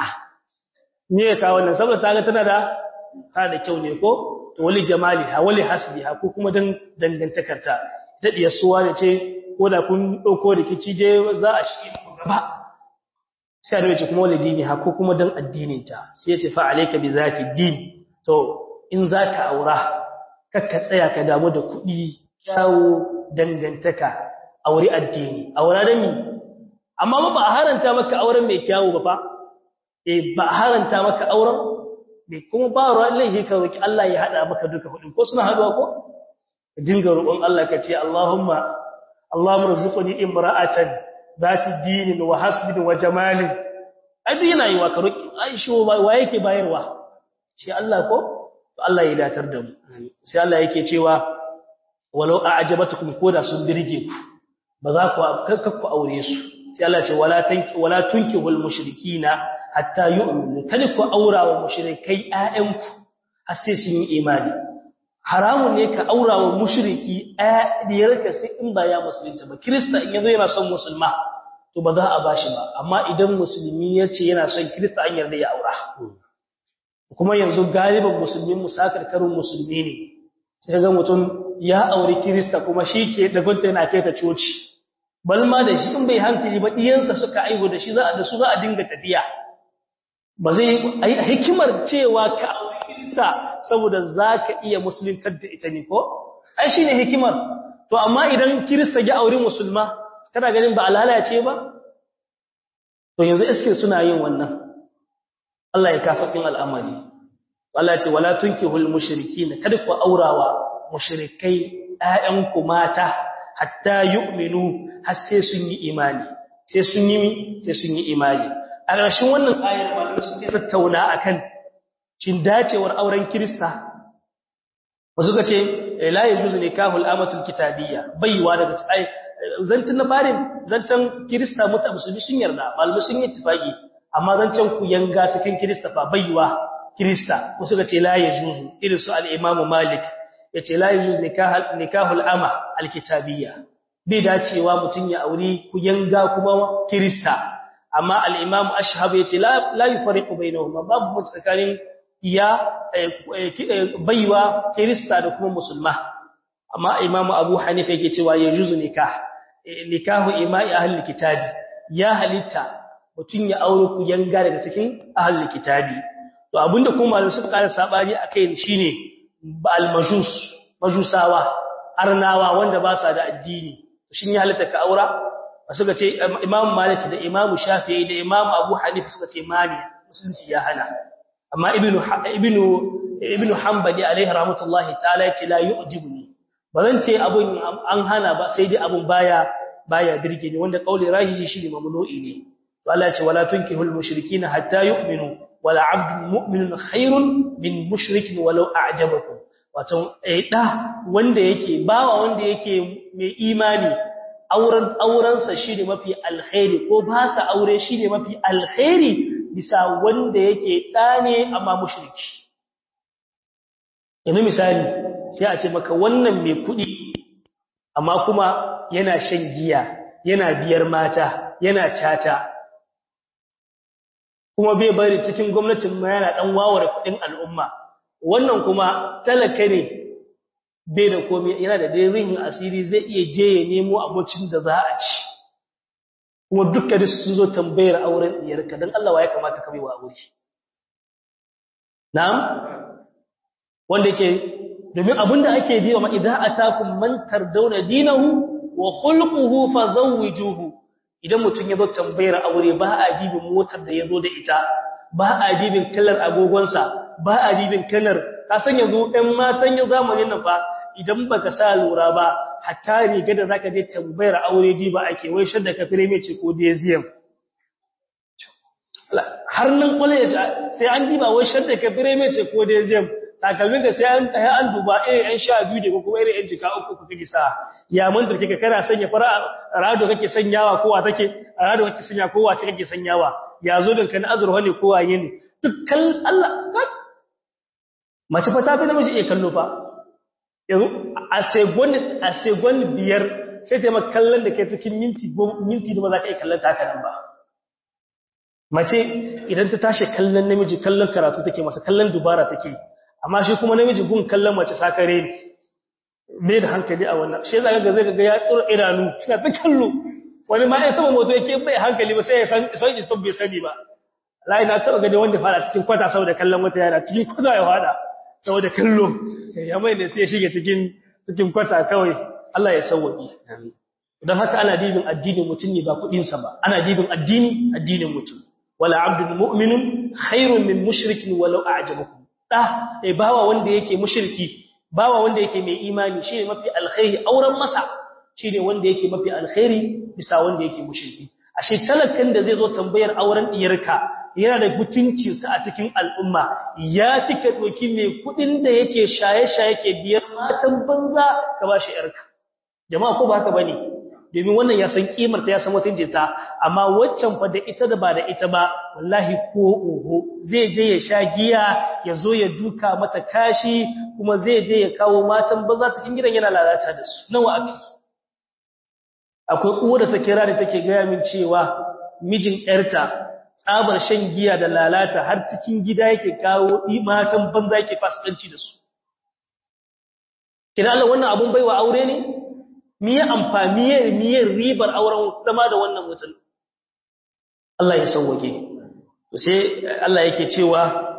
me ya ka wannan saboda ta ga tana da ta da kyau ne ko to wali jamaliha wali hasbiha ko kuma dan dangantakarta ta diyar suwa da ce ko da kun dauko rikici je za a shi gaba sai da yace kuma wali dini ha ko kuma dan addinin ta sai yace fa alayka bi zati din to in zaka aura kakka tsaya ka damu da kuɗi kyawu dangantaka aure addini aura da mi amma ba a haranta maka auren mai kyawu ba fa eh ba a haranta maka auren mai kuma ba ruwan laifi ka roki Allah ya hada maka duka hudin ko suna haduwa ko dinga roƙon Allah ka ce Allahumma Allahumma rzuqni imra'atan zati dinin wa hasbin wa jamalin ai yana yi wa ka roki aisho wa yake bayarwa shi Allah ko to Allah ya datar da mu sai Allah yake cewa walau a'jabatukum koda sun birge ku ba za ku kakku aure su sai Allah ce wala tanki wala tunkihul mushrikina hatta yu'minu kada ku aura wa mushrikai ƴaƴanku har sai sun yi imani haramun ne ka aura wa mushriki ɗiyarka sai in ba ya musulunta ba kirista in yazo yana son musulma to ba za a bashi ba amma idan musulmi ya ce yana son kirista an yarda ya aura kuma yanzu galiban musulmin musakar karin musulmi ne sai ga mutum ya auri kirista kuma shi ke da gunta yana kai ta coci balma da shi in bai hankali ba diyansa suka aigo da shi za a da su za a dinga tafiya ba zai yi hikimar cewa ka auri kirista saboda zaka iya musuluntar da ita ne ko ai shine hikimar to amma idan kirista ya auri musulma kana ganin ba alalace ba to yanzu iske suna yin wannan Allah ya kasa kin al'amari Allah ya ce wala tunkihul mushrikin kada ku aurawa mushrikai ƴaƴanku mata hatta yu'minu har sai sun yi imani sai sun yi sai sun yi imani a ƙarshen wannan ayar malamai suke tattauna akan shin dacewar auren Kirista wasu ka ce la yajuzu nikahul amatul kitabiyya baiwa daga ai zancin na farin zancen Kirista muta musulmi sun yarda malamai sun yi tifaki amma zancen ku yanga cikin Kirista fa baiwa Kirista wasu ka ce la yajuzu irin su al-Imam Malik yace la yajuz nikahul nikahul ama alkitabiyya bai dacewa mutun ya auri ku yanga kuma Kirista amma al-Imam Ashhab yace la la yufariqu bainahuma babu tsakanin iya baiwa Kirista da kuma musulma amma Imam Abu Hanifa yake cewa yajuzu nikah nikahu ima'i ahli kitabi ya halitta mutun ya aure ku yanga daga cikin ahli kitabi to abinda kuma malamai suka kara sabani akai shine al-majus majusawa arnawa wanda ba sa da addini shin ya halitta ka aura suka ce Imam Malik da Imam Shafi'i da Imam Abu Hanifa suka ce mani musulunci ya hana amma ibnu ibnu ibnu Hanbali alaihi rahmatullahi ta'ala yace la yu'jibuni bazan ce abun an hana ba sai dai abun baya baya birge ni wanda kauli rahihi shi ne mamnu'i ne to Allah ya ce wala tunkihul mushrikina hatta yu'minu wala 'abdun mu'minun khairun min mushrikin walau a'jabakum wato da wanda yake bawa wanda yake mai imani auren aurensa shine mafi alkhairi ko ba sa aure shine mafi alkhairi bisa wanda yake da ne amma mushriki yanzu misali sai a ce maka wannan mai kuɗi amma kuma yana shan giya yana biyar mata yana cata kuma bai bari cikin gwamnatin ma yana dan wawar kuɗin al'umma wannan kuma talaka ne bai da komai yana da dai rihin asiri zai iya je ya nemo abocin da za a ci kuma dukkan su sun zo tambayar auren diyarka dan Allah wa ya kamata ka bai wa aure na'am wanda yake domin abinda ake biya ma idza atakum man tardawna dinahu wa khulquhu fazawwijuhu idan mutum ya zo tambayar aure ba a dibin motar da ya zo da ita ba a dibin kallar agogonsa ba a dibin kallar ka san yanzu ɗan matan yau zamanin nan fa idan baka sa lura ba hatta riga da zaka je tambayar aure diba ake wai shadda ka fire mai ce ko deziyam har nan kwale sai an diba wai shadda ka fire mai ce ko deziyam takalmin ka sai an an duba eh an sha biyu da kuma irin yan jika uku kuka gisa ya mantar kika kana sanya fara rado kake sanyawa kowa take rado kake sanya kowa ce kake sanyawa ya zo dinka na azurwa ne kowa yin dukkan Allah mace fa ta fi namiji iya kallo fa yanzu a segon a segon biyar sai ta maka kallon da ke cikin minti minti da ba za ka iya kallon ta haka nan ba mace idan ta tashi kallon namiji kallon karatu take masa kallon dubara take amma shi kuma namiji gun kallon mace sakare ne me da hankali a wannan shi zaka ga zai ga ya tsura idanu shi ta kallo wani ma ya sama moto yake bai hankali ba sai ya san sai stop bai sani ba lai na taba gani wanda fara cikin kwata saboda kallon wata yara cikin kwata ya fada saboda kallo ya mai da sai ya shige cikin cikin kwata kawai Allah ya sauwaki don haka ana dibin addinin mutum ne ba kudin sa ba ana dibin addini addinin mutum wala abdul mu'minun khairun min mushrikin walau a'jabakum da eh bawa wanda yake mushriki bawa wanda yake mai imani shine mafi alkhairi auren masa shine wanda yake mafi alkhairi bisa wanda yake mushriki ashe talakan da zai zo tambayar auren diyarka yana da mutuncin sa a cikin al'umma ya tika doki mai kudin da yake shaye-shaye yake biyar matan banza ka bashi yarka jama'a ko ba haka bane domin wannan ya san kimar ta ya san mutuncin ta amma waccan fa da ita da ba da ita ba wallahi ko oho zai je ya sha giya ya zo ya duka mata kashi kuma zai je ya kawo matan banza cikin gidan yana lalata da su nawa afi akwai uwa da ta kira da take gaya min cewa mijin ƴarta tsabar shan giya da lalata har cikin gida yake kawo matan banza yake fasikanci da su kina Allah wannan abun baiwa aure ne miye amfani miye ribar auren zama da wannan mutum Allah ya sauwake to sai Allah yake cewa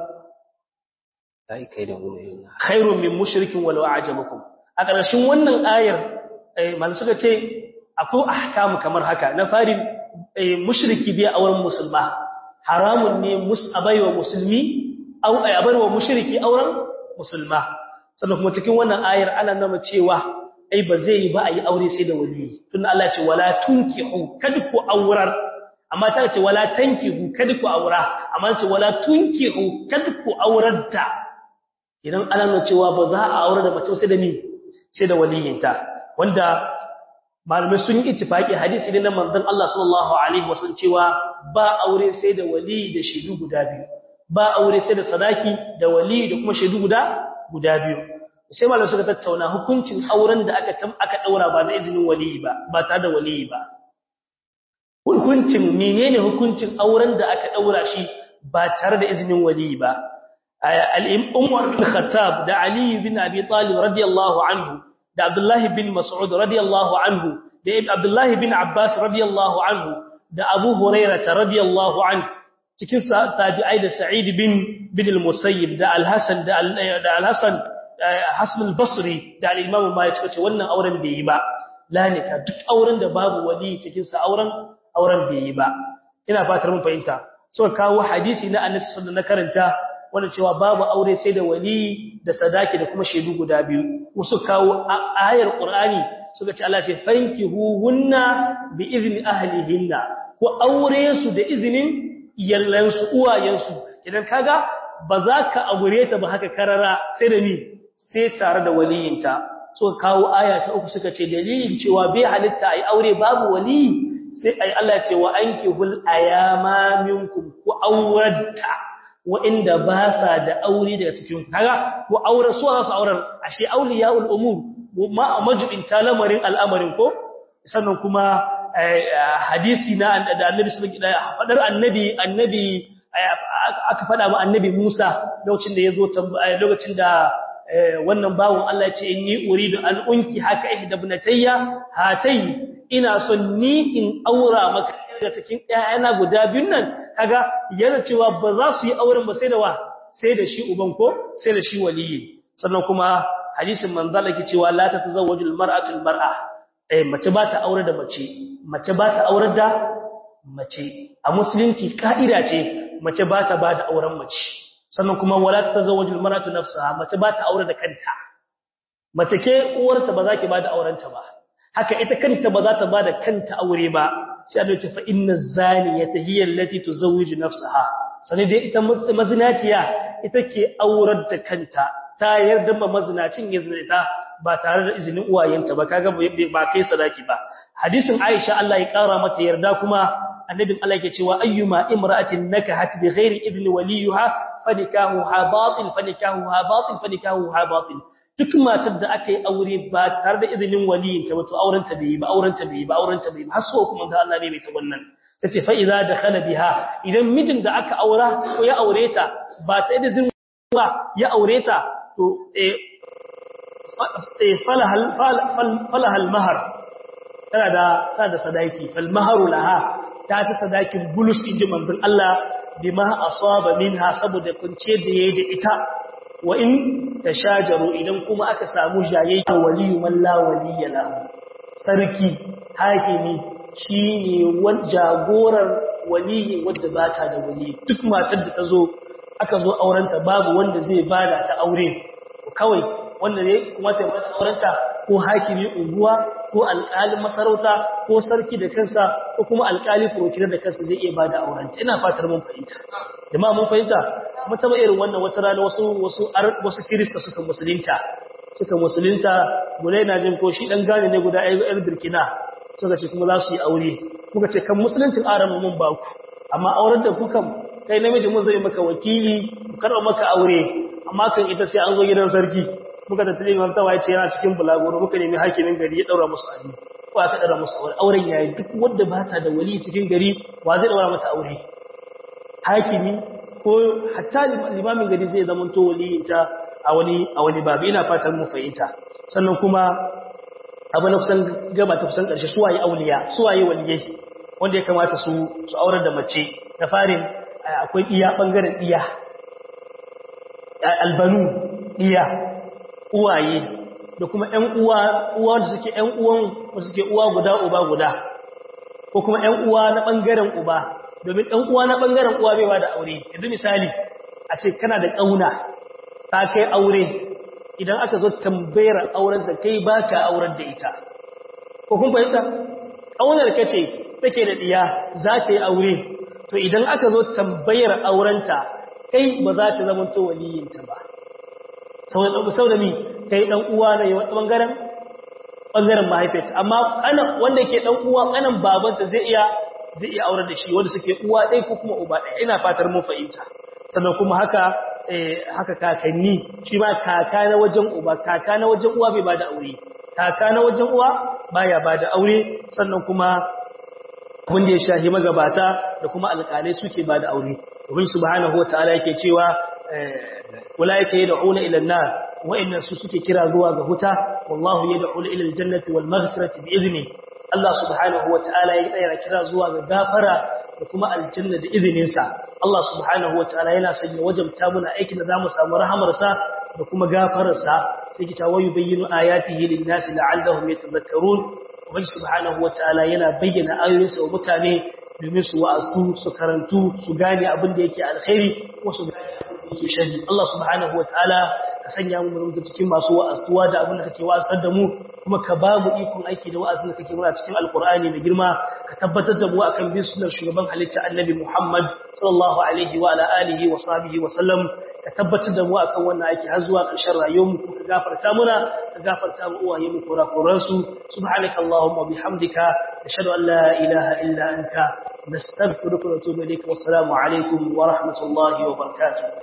ai kai da wani khairun min mushrikin walau a'jabakum a ƙarshen wannan ayar malamu suka ce akwai ahkamu kamar haka na fari mushriki bai auren musulma haramun ne musabai wa musulmi au abar wa mushriki auren musulma sannan kuma cikin wannan ayar ana nuna cewa ai ba zai yi ba a yi aure sai da wali tun Allah ce wala tunkihu kada ku aurar amma ta ce wala tankihu kada ku aura amma ce wala tunkihu kada ku aurar da idan ana nuna cewa ba za a aure da mace sai da ni sai da waliyinta wanda malamai sun yi ittifaki hadisi ne na manzon Allah sallallahu alaihi wasallam cewa ba aure sai da wali da shaidu guda biyu ba aure sai da sadaki da wali da kuma shaidu guda guda biyu sai malamai suka tattauna hukuncin auren da aka tam aka daura ba da izinin wali ba ba tare da wali ba hukuncin menene hukuncin auren da aka daura shi ba tare da izinin wali ba al-Umar bin Khattab da Ali bin Abi Talib radiyallahu anhu da Abdullah bin Mas'ud radiyallahu anhu da Abdullah bin Abbas radiyallahu anhu da Abu Hurairah radiyallahu anhu cikin tabi'ai da Sa'id bin bin al-Musayyib da Al-Hasan da Al-Hasan Hasan al-Basri da al-Imam Malik suka ce wannan auren bai yi ba lanika duk auren da babu wali cikin sa auren auren bai yi ba ina fatar mun fahimta suka kawo hadisi na Annabi sallallahu alaihi karanta wanda cewa babu aure sai da wali da sadaki da kuma shedu guda biyu su kawo ayar Qur'ani suka ce Allah ce fankihuhunna bi izni ahlihinna ko aure su da izinin yallansu uwayensu idan kaga ba za ka aure ta ba haka karara sai da ni sai tare da waliyinta so kawo aya ta uku suka ce dalilin cewa bai halitta ai aure babu wali sai ai Allah ce wa ankihul ayama minkum ku aurata wa inda ba sa da aure daga cikin kaga ku aure su za su auren ashe auliyaul umur ma majibin talamarin al'amarin ko sannan kuma hadisi na da annabi sallallahu alaihi wasallam fadar annabi annabi aka fada ma annabi Musa lokacin da yazo lokacin da wannan bawon Allah ya ce inni uridu an unki haka ihdabnatayya hatai ina son ni in aura maka daga cikin ƴaƴana guda biyun nan kaga yana cewa ba za su yi auren ba sai da wa sai da shi uban ko sai da shi waliyi sannan kuma hadisin manzala ke cewa la tatazawwajul mar'atu al mar'a eh mace ba ta aure da mace mace ba ta aure da mace a musulunci ka'ida ce mace ba ta ba da auren mace sannan kuma wala ta tazawwaju almar'atu nafsaha mace ba ta aure da kanta mace ke uwarta ba za ki ba da aurenta ba haka ita kanta ba za ta ba da kanta aure ba sai Allah ce fa inna zaniyata hiya allati tuzawwiju nafsaha sani dai ita mazinaciya ita ke aurar da kanta ta yarda ma mazinacin ya zina ba tare da izinin uwayenta ba kaga ba kai sadaki ba hadisin Aisha Allah ya kara mata yarda kuma annabin Allah yake cewa ayyuma imra'atin nakahat bi ghairi idni waliha fanikahuha batil fanikahuha batil fanikahuha batil duk matar da aka yi aure ba tare da izinin waliyinta ba to aurenta bai yi ba aurenta bai yi ba aurenta bai yi har so kuma da Allah ne mai ta wannan tace fa idza dakhala biha idan mijin da aka aura ko ya aure ta ba ta da izinin ba ya aure ta to eh falahal falahal mahar tana da tana da sadaki fal maharu laha ta ci sadakin bulus inji manzon Allah bima asaba minha saboda kunce da yayi da ita wa in tashajaru idan kuma aka samu jayayya waliyu man la waliya la sarki hakimi shine wan jagorar waliyin wanda bata da wali duk matar da tazo aka zo aurenta babu wanda zai bada ta aure kawai wanda ne kuma ta bada aurenta ko hakimi unguwa ko alƙalin masarauta ko sarki da kansa ko kuma alƙali prokirar da kansa zai iya bada aurenta ina fatar mun fahimta jama'a mun fahimta kuma taba irin wannan wata rana wasu wasu wasu kirista suka musulunta suka musulunta mulai na jin ko shi dan gane ne guda ɗaya Burkina suka ce kuma za su yi aure muka ce kan musuluncin aran mun ba ku amma auren da kuka kai namiji mun zai maka wakili ku karɓa maka aure amma kan ita sai an zo gidan sarki muka tattale imam tawa ya ce yana cikin bulaguro muka nemi hakimin gari ya daura musu aure ko aka daura musu aure auren yayi duk wanda ba ta da wali cikin gari wa zai daura mata aure hakimi ko hatta limamin gari zai zama to waliyinta a wani a wani babu ina fatan mu fahimta sannan kuma abu na kusan gaba ta kusan karshe suwaye auliya suwaye waliyai wanda ya kamata su su aurar da mace da farin akwai iya bangaren iya albanu iya uwaye da kuma ƴan uwa uwa da suke ƴan uwan da suke uwa guda uba guda ko kuma ƴan uwa na bangaren uba domin ɗan uwa na ɓangaren uwa bai ba da aure yanzu misali a ce kana da ƙauna ta kai aure idan aka zo tambayar auren da kai ba ka auren da ita ko kun fahimta ƙaunar ka ce take da ɗiya za ta yi aure to idan aka zo tambayar aurenta kai ba za ta zama to waliyinta ba sau da mi kai ɗan uwa na yi ɓangaren ɓangaren mahaifiyarta amma wanda ke ɗan uwa ƙanan babanta zai iya zai iya aurar da shi wanda suke uwa ɗaya ko kuma uba ɗaya ina fatar mun fahimta sannan kuma haka haka kakanni shi ma kaka na wajen uba kaka na wajen uwa bai bada aure kaka na wajen uwa baya bada aure sannan kuma abin da ya shahi magabata da kuma alƙalai suke bada aure domin subhanahu wataala yake cewa ulaika yad'una ila an-nar wa'inna su suke kira zuwa ga huta wallahu yad'u ila al-jannati wal maghfirati bi idnihi Allah subhanahu wa ta'ala ya tsaya kira zuwa ga gafara da kuma aljanna da izininsa Allah subhanahu wa ta'ala yana sanya wajabta muna aikin da zamu samu rahamarsa da kuma gafararsa sai kita wayu bayyinu ayatihi lin-nasi la'allahum yatadhakkarun ubangi subhanahu wa ta'ala yana bayyana ayoyinsa wa mutane domin su wa'azu su karantu su gane abin da yake alkhairi ko su gane abin da yake sharri Allah subhanahu wa ta'ala ka sanya mu mu cikin masu wa'azuwa da abin da kake wa'azar da mu kuma ka ba mu ikon aiki da wa'azin da kake muna cikin alkur'ani mai girma ka tabbatar da mu akan bin sunnar shugaban halitta annabi Muhammad sallallahu alaihi wa ala alihi wa sahbihi wa sallam ka tabbatar da mu akan wannan aiki har zuwa ƙarshen rayuwar mu ka gafarta muna ka gafarta mu uwaye mu kurakuran su subhanaka allahumma bihamdika ashhadu an la ilaha illa anta nastaghfiruka wa natubu ilayk wa assalamu alaikum wa rahmatullahi wa barakatuh